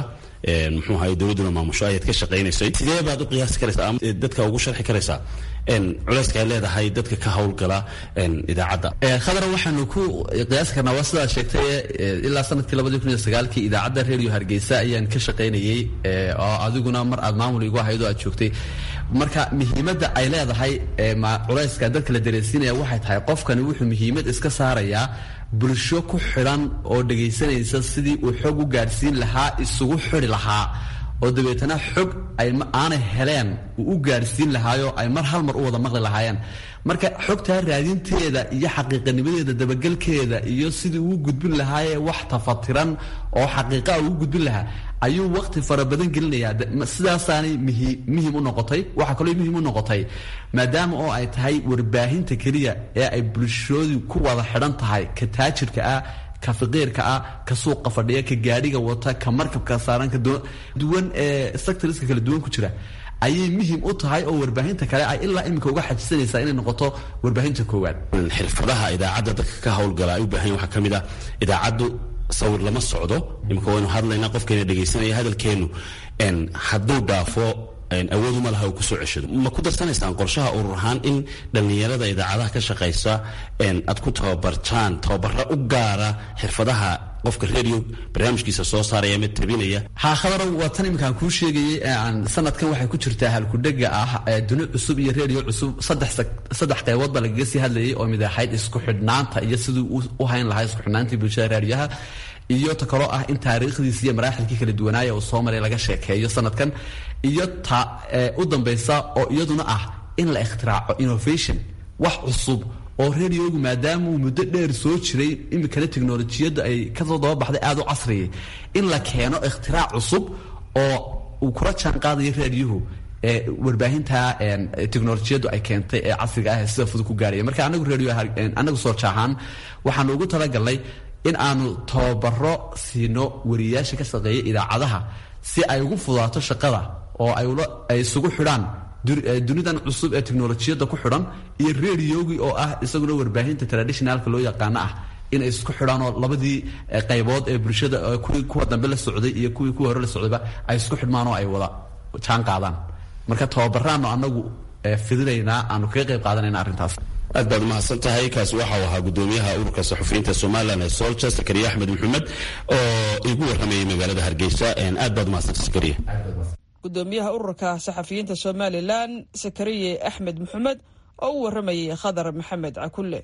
muxuu ahay dowladduna maamusho ayaad ka shaqaynaysay sidee baad u qiyaasi karaysaa ama dadka ugu sharxi karaysaa culayska ay leedahay dadka ka howlgala idaacadda khadra waxaanu ku qiyaasi karnaa waa sidaad sheegtay ilaa sanadkii labadii kun iyo sagaalkii idaacadda radio hargeysa ayaan ka shaqaynayey oo adiguna mar aad maamul igu ahayd oo aad joogtay marka muhiimadda ay leedahay culayska dadka la dareensiinaya waxay tahay qofkani wuxuu muhiimad iska saarayaa bulsho ku xidhan oo dhegaysanaysa sidii uu xog u gaadhsiin lahaa isugu xidi lahaa oo dabeetana xog ay aanay heleen uu u gaadhsiin lahaayo ay mar hal mar u wada maqli lahaayeen marka xogtaa raadinteeda iyo xaqiiqanimadeeda dabagelkeeda iyo sidii uu gudbin lahaayee wax tafatiran oo xaqiiqaa uu gudbin lahaa ayuu waqti fara badan gelinayaa sidaasaanay muhim u noqotay waxaa kaloo muhim u noqotay maadaama oo ay tahay warbaahinta keliya ee ay bulshoodu ku wada xidhan tahay ka taajirka ah ka faqiirka ah ka suuqa fadhiya ka gaadhiga wata ka markabka saaran ka duwan ee sectorska kala duwan ku jira ayay muhim u tahay oo warbaahinta kale ay ilaa iminka uga xajisanaysaa inay noqoto warbaahinta koowaad xirfadaha idaacadda dadka ka howlgala ay u baahan waxaa ka mid ah idaacaddu sawir lama socdo imika waynu hadlaynaa qofkeena dhegaysanaya hadalkeenu hadduu dhaafo awood uma laha uu kusoo ceshado ma ku darsanaysaan qorshaha urur ahaan in dhallinyarada idaacadaha ka shaqaysa aad ku tababartaan tababaro u gaara xirfadaha qofka radio barnaamijkiisa soo saaraya ama tabinaya ha khadarow waa tan iminkaan kuu sheegayay aan sanadkan waxay ku jirtaa halkudhega ah duni cusub iyo radio cusub saddex qaybood baa lagaga sii hadlayay oo mid ahayd isku xidhnaanta iyo siduu u hayn lahaa isku xidhnaantii bulshada raadiyaha iyo ta kaloo ah in taariikhdiisi iyo maraaxilkii kala duwanaaya uu soo maray laga sheekeeyo sanadkan iyo ta u dambaysa oo iyaduna ah in la ikhtiraacco innovation wax cusub oo radiogu maadaama uu muddo dheer soo jiray iminkana teknolojiyadda ay kasoo dababaxday aada u casriyay in la keeno ikhtirac cusub oo uu kula jaan qaadayo raadiyuhu ee warbaahinta teknolojiyaddu ay keentay ee casriga ah ee sida fudud ku gaaraya marka anagu radio anagu soo jaahaan waxaanu ugu talagalnay in aanu tababaro siino wariyayaasha ka shaqeeya idaacadaha si ay ugu fudaato shaqada oo ay isugu xidhaan dunidan cusub ee teknolojiyadda ku xidhan iyo radiogii oo ah isaguna warbaahinta traditionalka loo yaqaano ah inay isku xidhaan oo labadii qaybood ee bulshada kuwii kuwa dambe la socday iyo kuwii kuwa hore la socdayba ay isku xidhmaan oo ay wada jaan qaadaan marka tababaraanu anagu fidinaynaa aanu kaga qayb qaadanayna arrintaas aad baad umahadsan tahay kaasi waxau ahaa gudoomiyaha ururka saxufiyiinta somalilan ee solja sakariya axmed maxamed oo igu waramayay magaalada hargeysa aad baad umahadsanta sakariya gudoomiyaha ururka saxafiyiinta somalilan sakariye axmed maxamed oo u waramayay khadar maxamed cakulle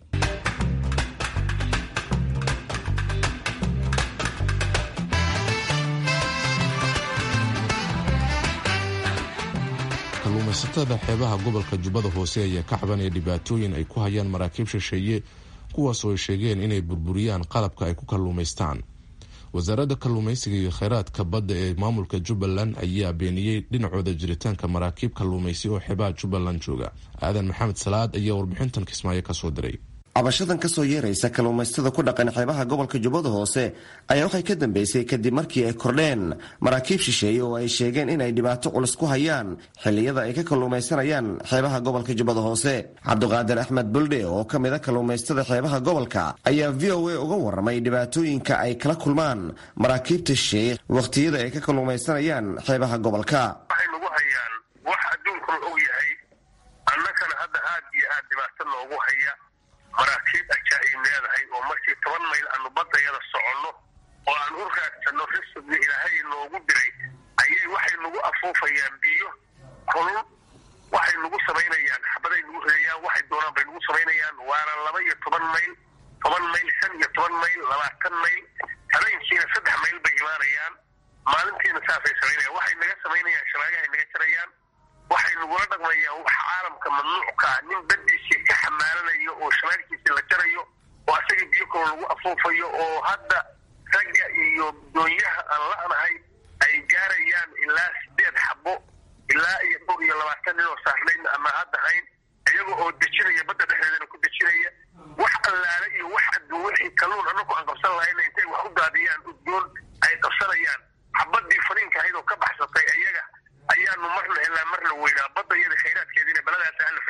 kalluumaysatada xeebaha gobolka jubbada hoose ayaa ka cabanaya dhibaatooyin ay ku hayaan maraakiib shisheeye kuwaas oo ay sheegeen inay burburiyaan qalabka ay ku kalluumaystaan wasaaradda kalluumaysiga iyo kheyraadka badda ee maamulka jubbaland ayaa beeniyey dhinacooda jiritaanka maraakiib kalluumaysi oo xeebaha jubbaland jooga aadan maxamed salaad ayaa warbixintan kismaayo kasoo diray cabashadan kasoo yeeraysa kalluumaysatada ku dhaqan xeebaha gobolka jubbada hoose ayaa waxay ka dambeysay kadib markii ay kordheen maraakiib shisheeye oo ay sheegeen inay dhibaato culus ku hayaan xilliyada ay ka kalluumaysanayaan xeebaha gobolka jubbada hoose cabdiqaadir axmed buldhe oo ka mid a kalluumaysatada xeebaha gobolka ayaa v o a uga warramay dhibaatooyinka ay kala kulmaan maraakiibta shisheeye wakhtiyada ay ka kalluumaysanayaan xeebaha gobolka waxay nagu hayaan wax adduunkuna og yahay annagana hadda aad iyo aad dhibaato noogu haya maraakiib ajaa'ib leedahay oo markii toban mayl aanu baddayada soconno oo aan u raadsanno risqigii ilaahay noogu diray ayay waxay nagu afuufayaan biyo kulul waxay nagu samaynayaan xabaday nagu ridayaan waxay doonaan bay nagu samaynayaan waana laba iyo toban mayl toban mayl shan iyo toban mayl labaatan mayl habeenkiina saddex mayl bay imaanayaan maalintiina saasay samaynayaan waxay naga samaynayaan shabaagahay naga jarayaan waxay nagula dhaqmayaan wax caalamka mamnuucka ah nin badiisii ka xamaalanayo oo shamaalkiisii la jarayo oo asagii biyo kaloo lagu afuufayo oo hadda ragga iyo doonyaha aan la'nahay ay gaarayaan ilaa sideed xabo ilaa iyo dhowr iyo labaatan nin oo saarnayn ama hadda hayn iyaga oo dejinaya badda dhexdeedana ku dejinaya wax allaale iyo wax adduun wixii kalluun annagu aan qabsan lahayna intay wax u daadiyaan udgoon ay qabsanayaan xabadii fariinka ahayd oo ka baxsatay iyaga ayaanu marna ilaa marna weynaa badda iyada khayraadkeediina baladaasa hala fariis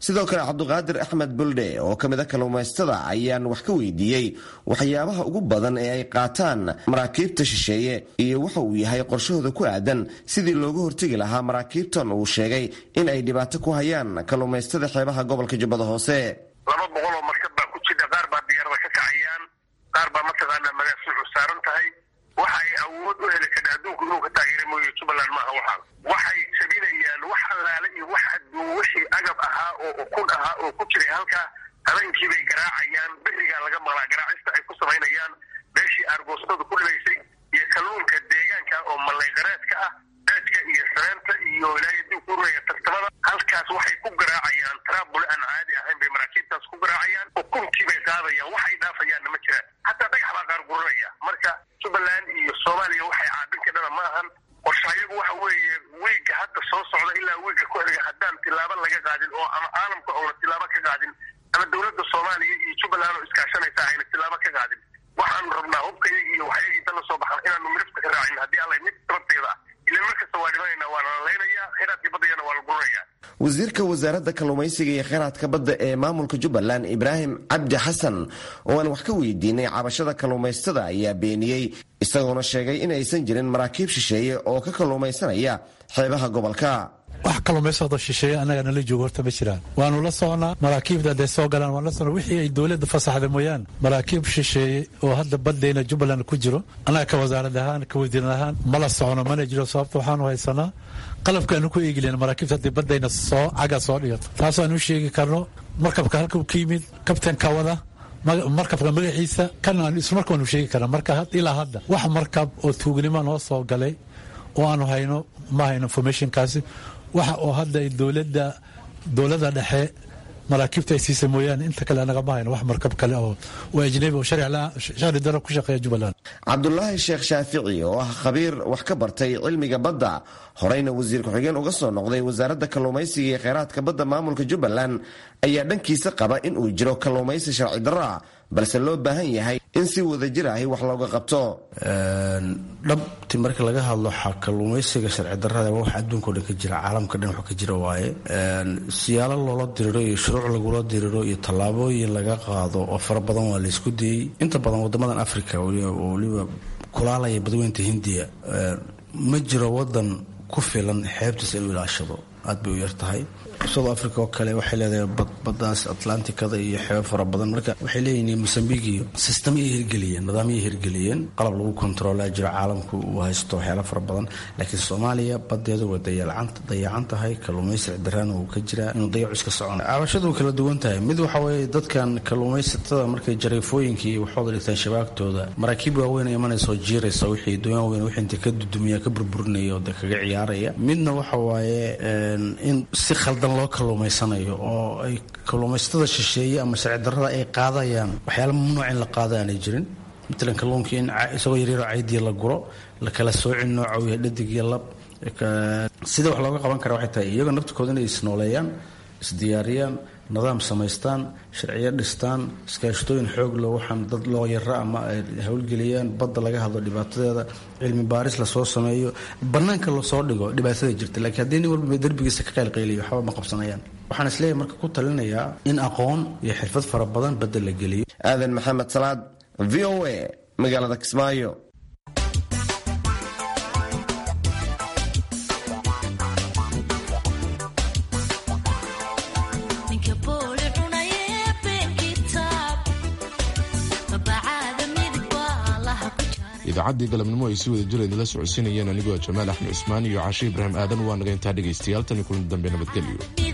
sidoo kale cabduqaadir axmed buldhe oo ka mid a kalluumaystada ayaan wax ka weydiiyey waxyaabaha ugu badan ee ay qaataan maraakiibta shisheeye iyo waxa uu yahay qorshahooda ku aadan sidii looga hortegi lahaa maraakiibtan uu sheegay in ay dhibaato ku hayaan kalluumaystada xeebaha gobolka jubbada hoose laba boqol oo markab baa ku jira qaar baa diyaarada ka kacayaan qaar baa mataqaanaa magaasuucu saaran tahay waxa ay awood u heli karta adduunku inuu ka taageera mooye jubbaland maaha waxaa waxay jabinayaan wax allaale iyo wax adduun wixii agab ahaa oo ukun ahaa oo ku jiray halkaa habeenkii bay garaacayaan berigaa laga maqlaa garaacista ay ku samaynayaan meeshii aargoostadu ku dhibaysay iyo kalluunka deegaanka oo mallayqareedka ah beedka iyo sareenta iyo ilaahay adduunku uraya tartamada halkaas waxay ku garaacayaan taraabule aan caadi ahayn bay maraakiibtaas ku garaacayaan ukuntii bay qaadayaan wax ay dhaafayaanna ma jiraan hataa dhagax baa qaar guranaya marka jubbaland iyo soomaaliya waxay caabin ka dhana ma ahan qorshayagu waxa weeye wiigga hadda soo socda ilaa wiigga ku xiga haddaan tilaabo laga qaadin oo ama caalamka oona tilaabo ka qaadin ama dowladda soomaaliya iyo jubbaland oo iskaashanaysa ayna tilaabo ka qaadin waxaanu rabnaa hubkayagi iyo waxyagiisa la soo baxan inaanu midafka ka raacin haddii alla mid sababteeda ah ilan markasta waa dhimanayna waa la laynayaa kheyraadkii baddayana waa la guranayaa wasiirka wasaaradda kalluumaysiga iyo kheyraadka badda ee maamulka jubbaland ibraahim cabdi xasan oo aan wax ka weydiinay cabashada kalluumaystada ayaa beeniyey isagoona sheegay in aysan jirin maraakiib shisheeye oo ka kalluumaysanaya xeebaha gobolka wax kalluumaysado shisheeye annaga nala joogo horta ma jiraan waanu la soconaa maraakiibda hadday soo galaan waan la socnaa wixii ay dowladda fasaxda mooyaan maraakiib shisheeye oo hadda baddayna jubbaland ku jiro annaga ka wasaarad ahaan ka wasiiran ahaan ma la socono mana jiro sababta waxaanu haysanaa qalabkaanu ku eegilen maraakiibta haddii baddayna soo caga soo dhigato taasaanu sheegi karno markabka halka ka yimid kabtanka wada markabka magaciisa kan aan ismarkaanu sheegi karna marka ilaa hadda wax markab oo tuugnimo noo soo galay oo aanu hayno ma hayno informationkaasi waxa oo hadda dowladda dowladda dhexe maraakiibta ay siisa mooyaane inta kale anagama hayno wax markab kale oo oo ajnabi oo sharci daro ku shaqeeya jubbaland cabdulaahi sheekh shaafici oo ah khabiir wax ka bartay cilmiga badda horeyna wasiir ku-xigeen uga soo noqday wasaaradda kalluumaysiga iyo kheyraadka badda maamulka jubbaland ayaa dhankiisa qaba in uu jiro kalluumaysi sharci darro ah balse loo baahan yahay in si wadajir ahi wax looga qabto dhabti marka laga hadlo kalluumaysiga sharci darrada waa wax adduunka o dhan ka jira caalamka dhan wax ka jira waaye siyaalo loola diriro iyo shuruuc lagula diriro iyo tallaabooyin laga qaado oo fara badan waa laysku dayey inta badan wadamadan africa oo weliba kulaalaya badweynta hindiya ma jiro wadan ku filan xeebtiisa inuu ilaashado aad bay u yar tahay south africa oo kale waxay leedahay badbadaas atlanticada iyo xeebo fara badan marka waxay leeyihiin mosambik iyo sistamyay hirgeliyeen nidaamyay hirgeliyeen qalab lagu kontroolaa jiro caalamku uu haysto waxyaala fara badan laakiin soomaaliya badeedu way dayacan tahay kalluumaysi daraana uu ka jiraa inuu dayacu iska socon cabashadu way kala duwan tahay mid waxa weeye dadkan kalluumaysatada markay jareefooyinka iyo waxooda dhigtaan shabaagtooda maraakiib waaweyn imanaysa jiiraysa wixii doon waaweyn wixii inta ka dudumiya ka burburinaya oo de kaga ciyaaraya midna waxa waaye in si khaldan loo kalluumaysanayo oo ay kalluumaysatada shisheeye ama sharci darrada ay qaadayaan waxyaala mamnuuc in la qaada aanay jirin matalan kalluunkii in isagoo yaryaroo caydiya la guro la kala soocin nooca uu yahay dhadig iyo lab sida wax looga qaban kara waxay tahay iyagoo naftikooda inay isnooleeyaan isdiyaariyaan nidaam samaystaan sharciyo dhistaan iskaashtooyin xoog loo waxaan dad loo yara ama ay howlgeliyaan badda laga hadlo dhibaatadeeda cilmi baaris lasoo sameeyo bannaanka lasoo dhigo dhibaatada jirta laakiin haddii nin walba derbigiisa ka qaylqayliyo waxba ma qabsanayaan waxaan isleeyahay marka ku talinayaa in aqoon iyo xirfad fara badan badda la geliyo aadan maxamed salaad v o a magaalada kismaayo idaacaddii galabnimo ay si wada jir idinla socodsiinayeen anigoo jamaal axmed cusmaan iyo cashe ibraahim aadan waa naga intaa dhegaystayaal tan iyo kulan dambe nabadgelyo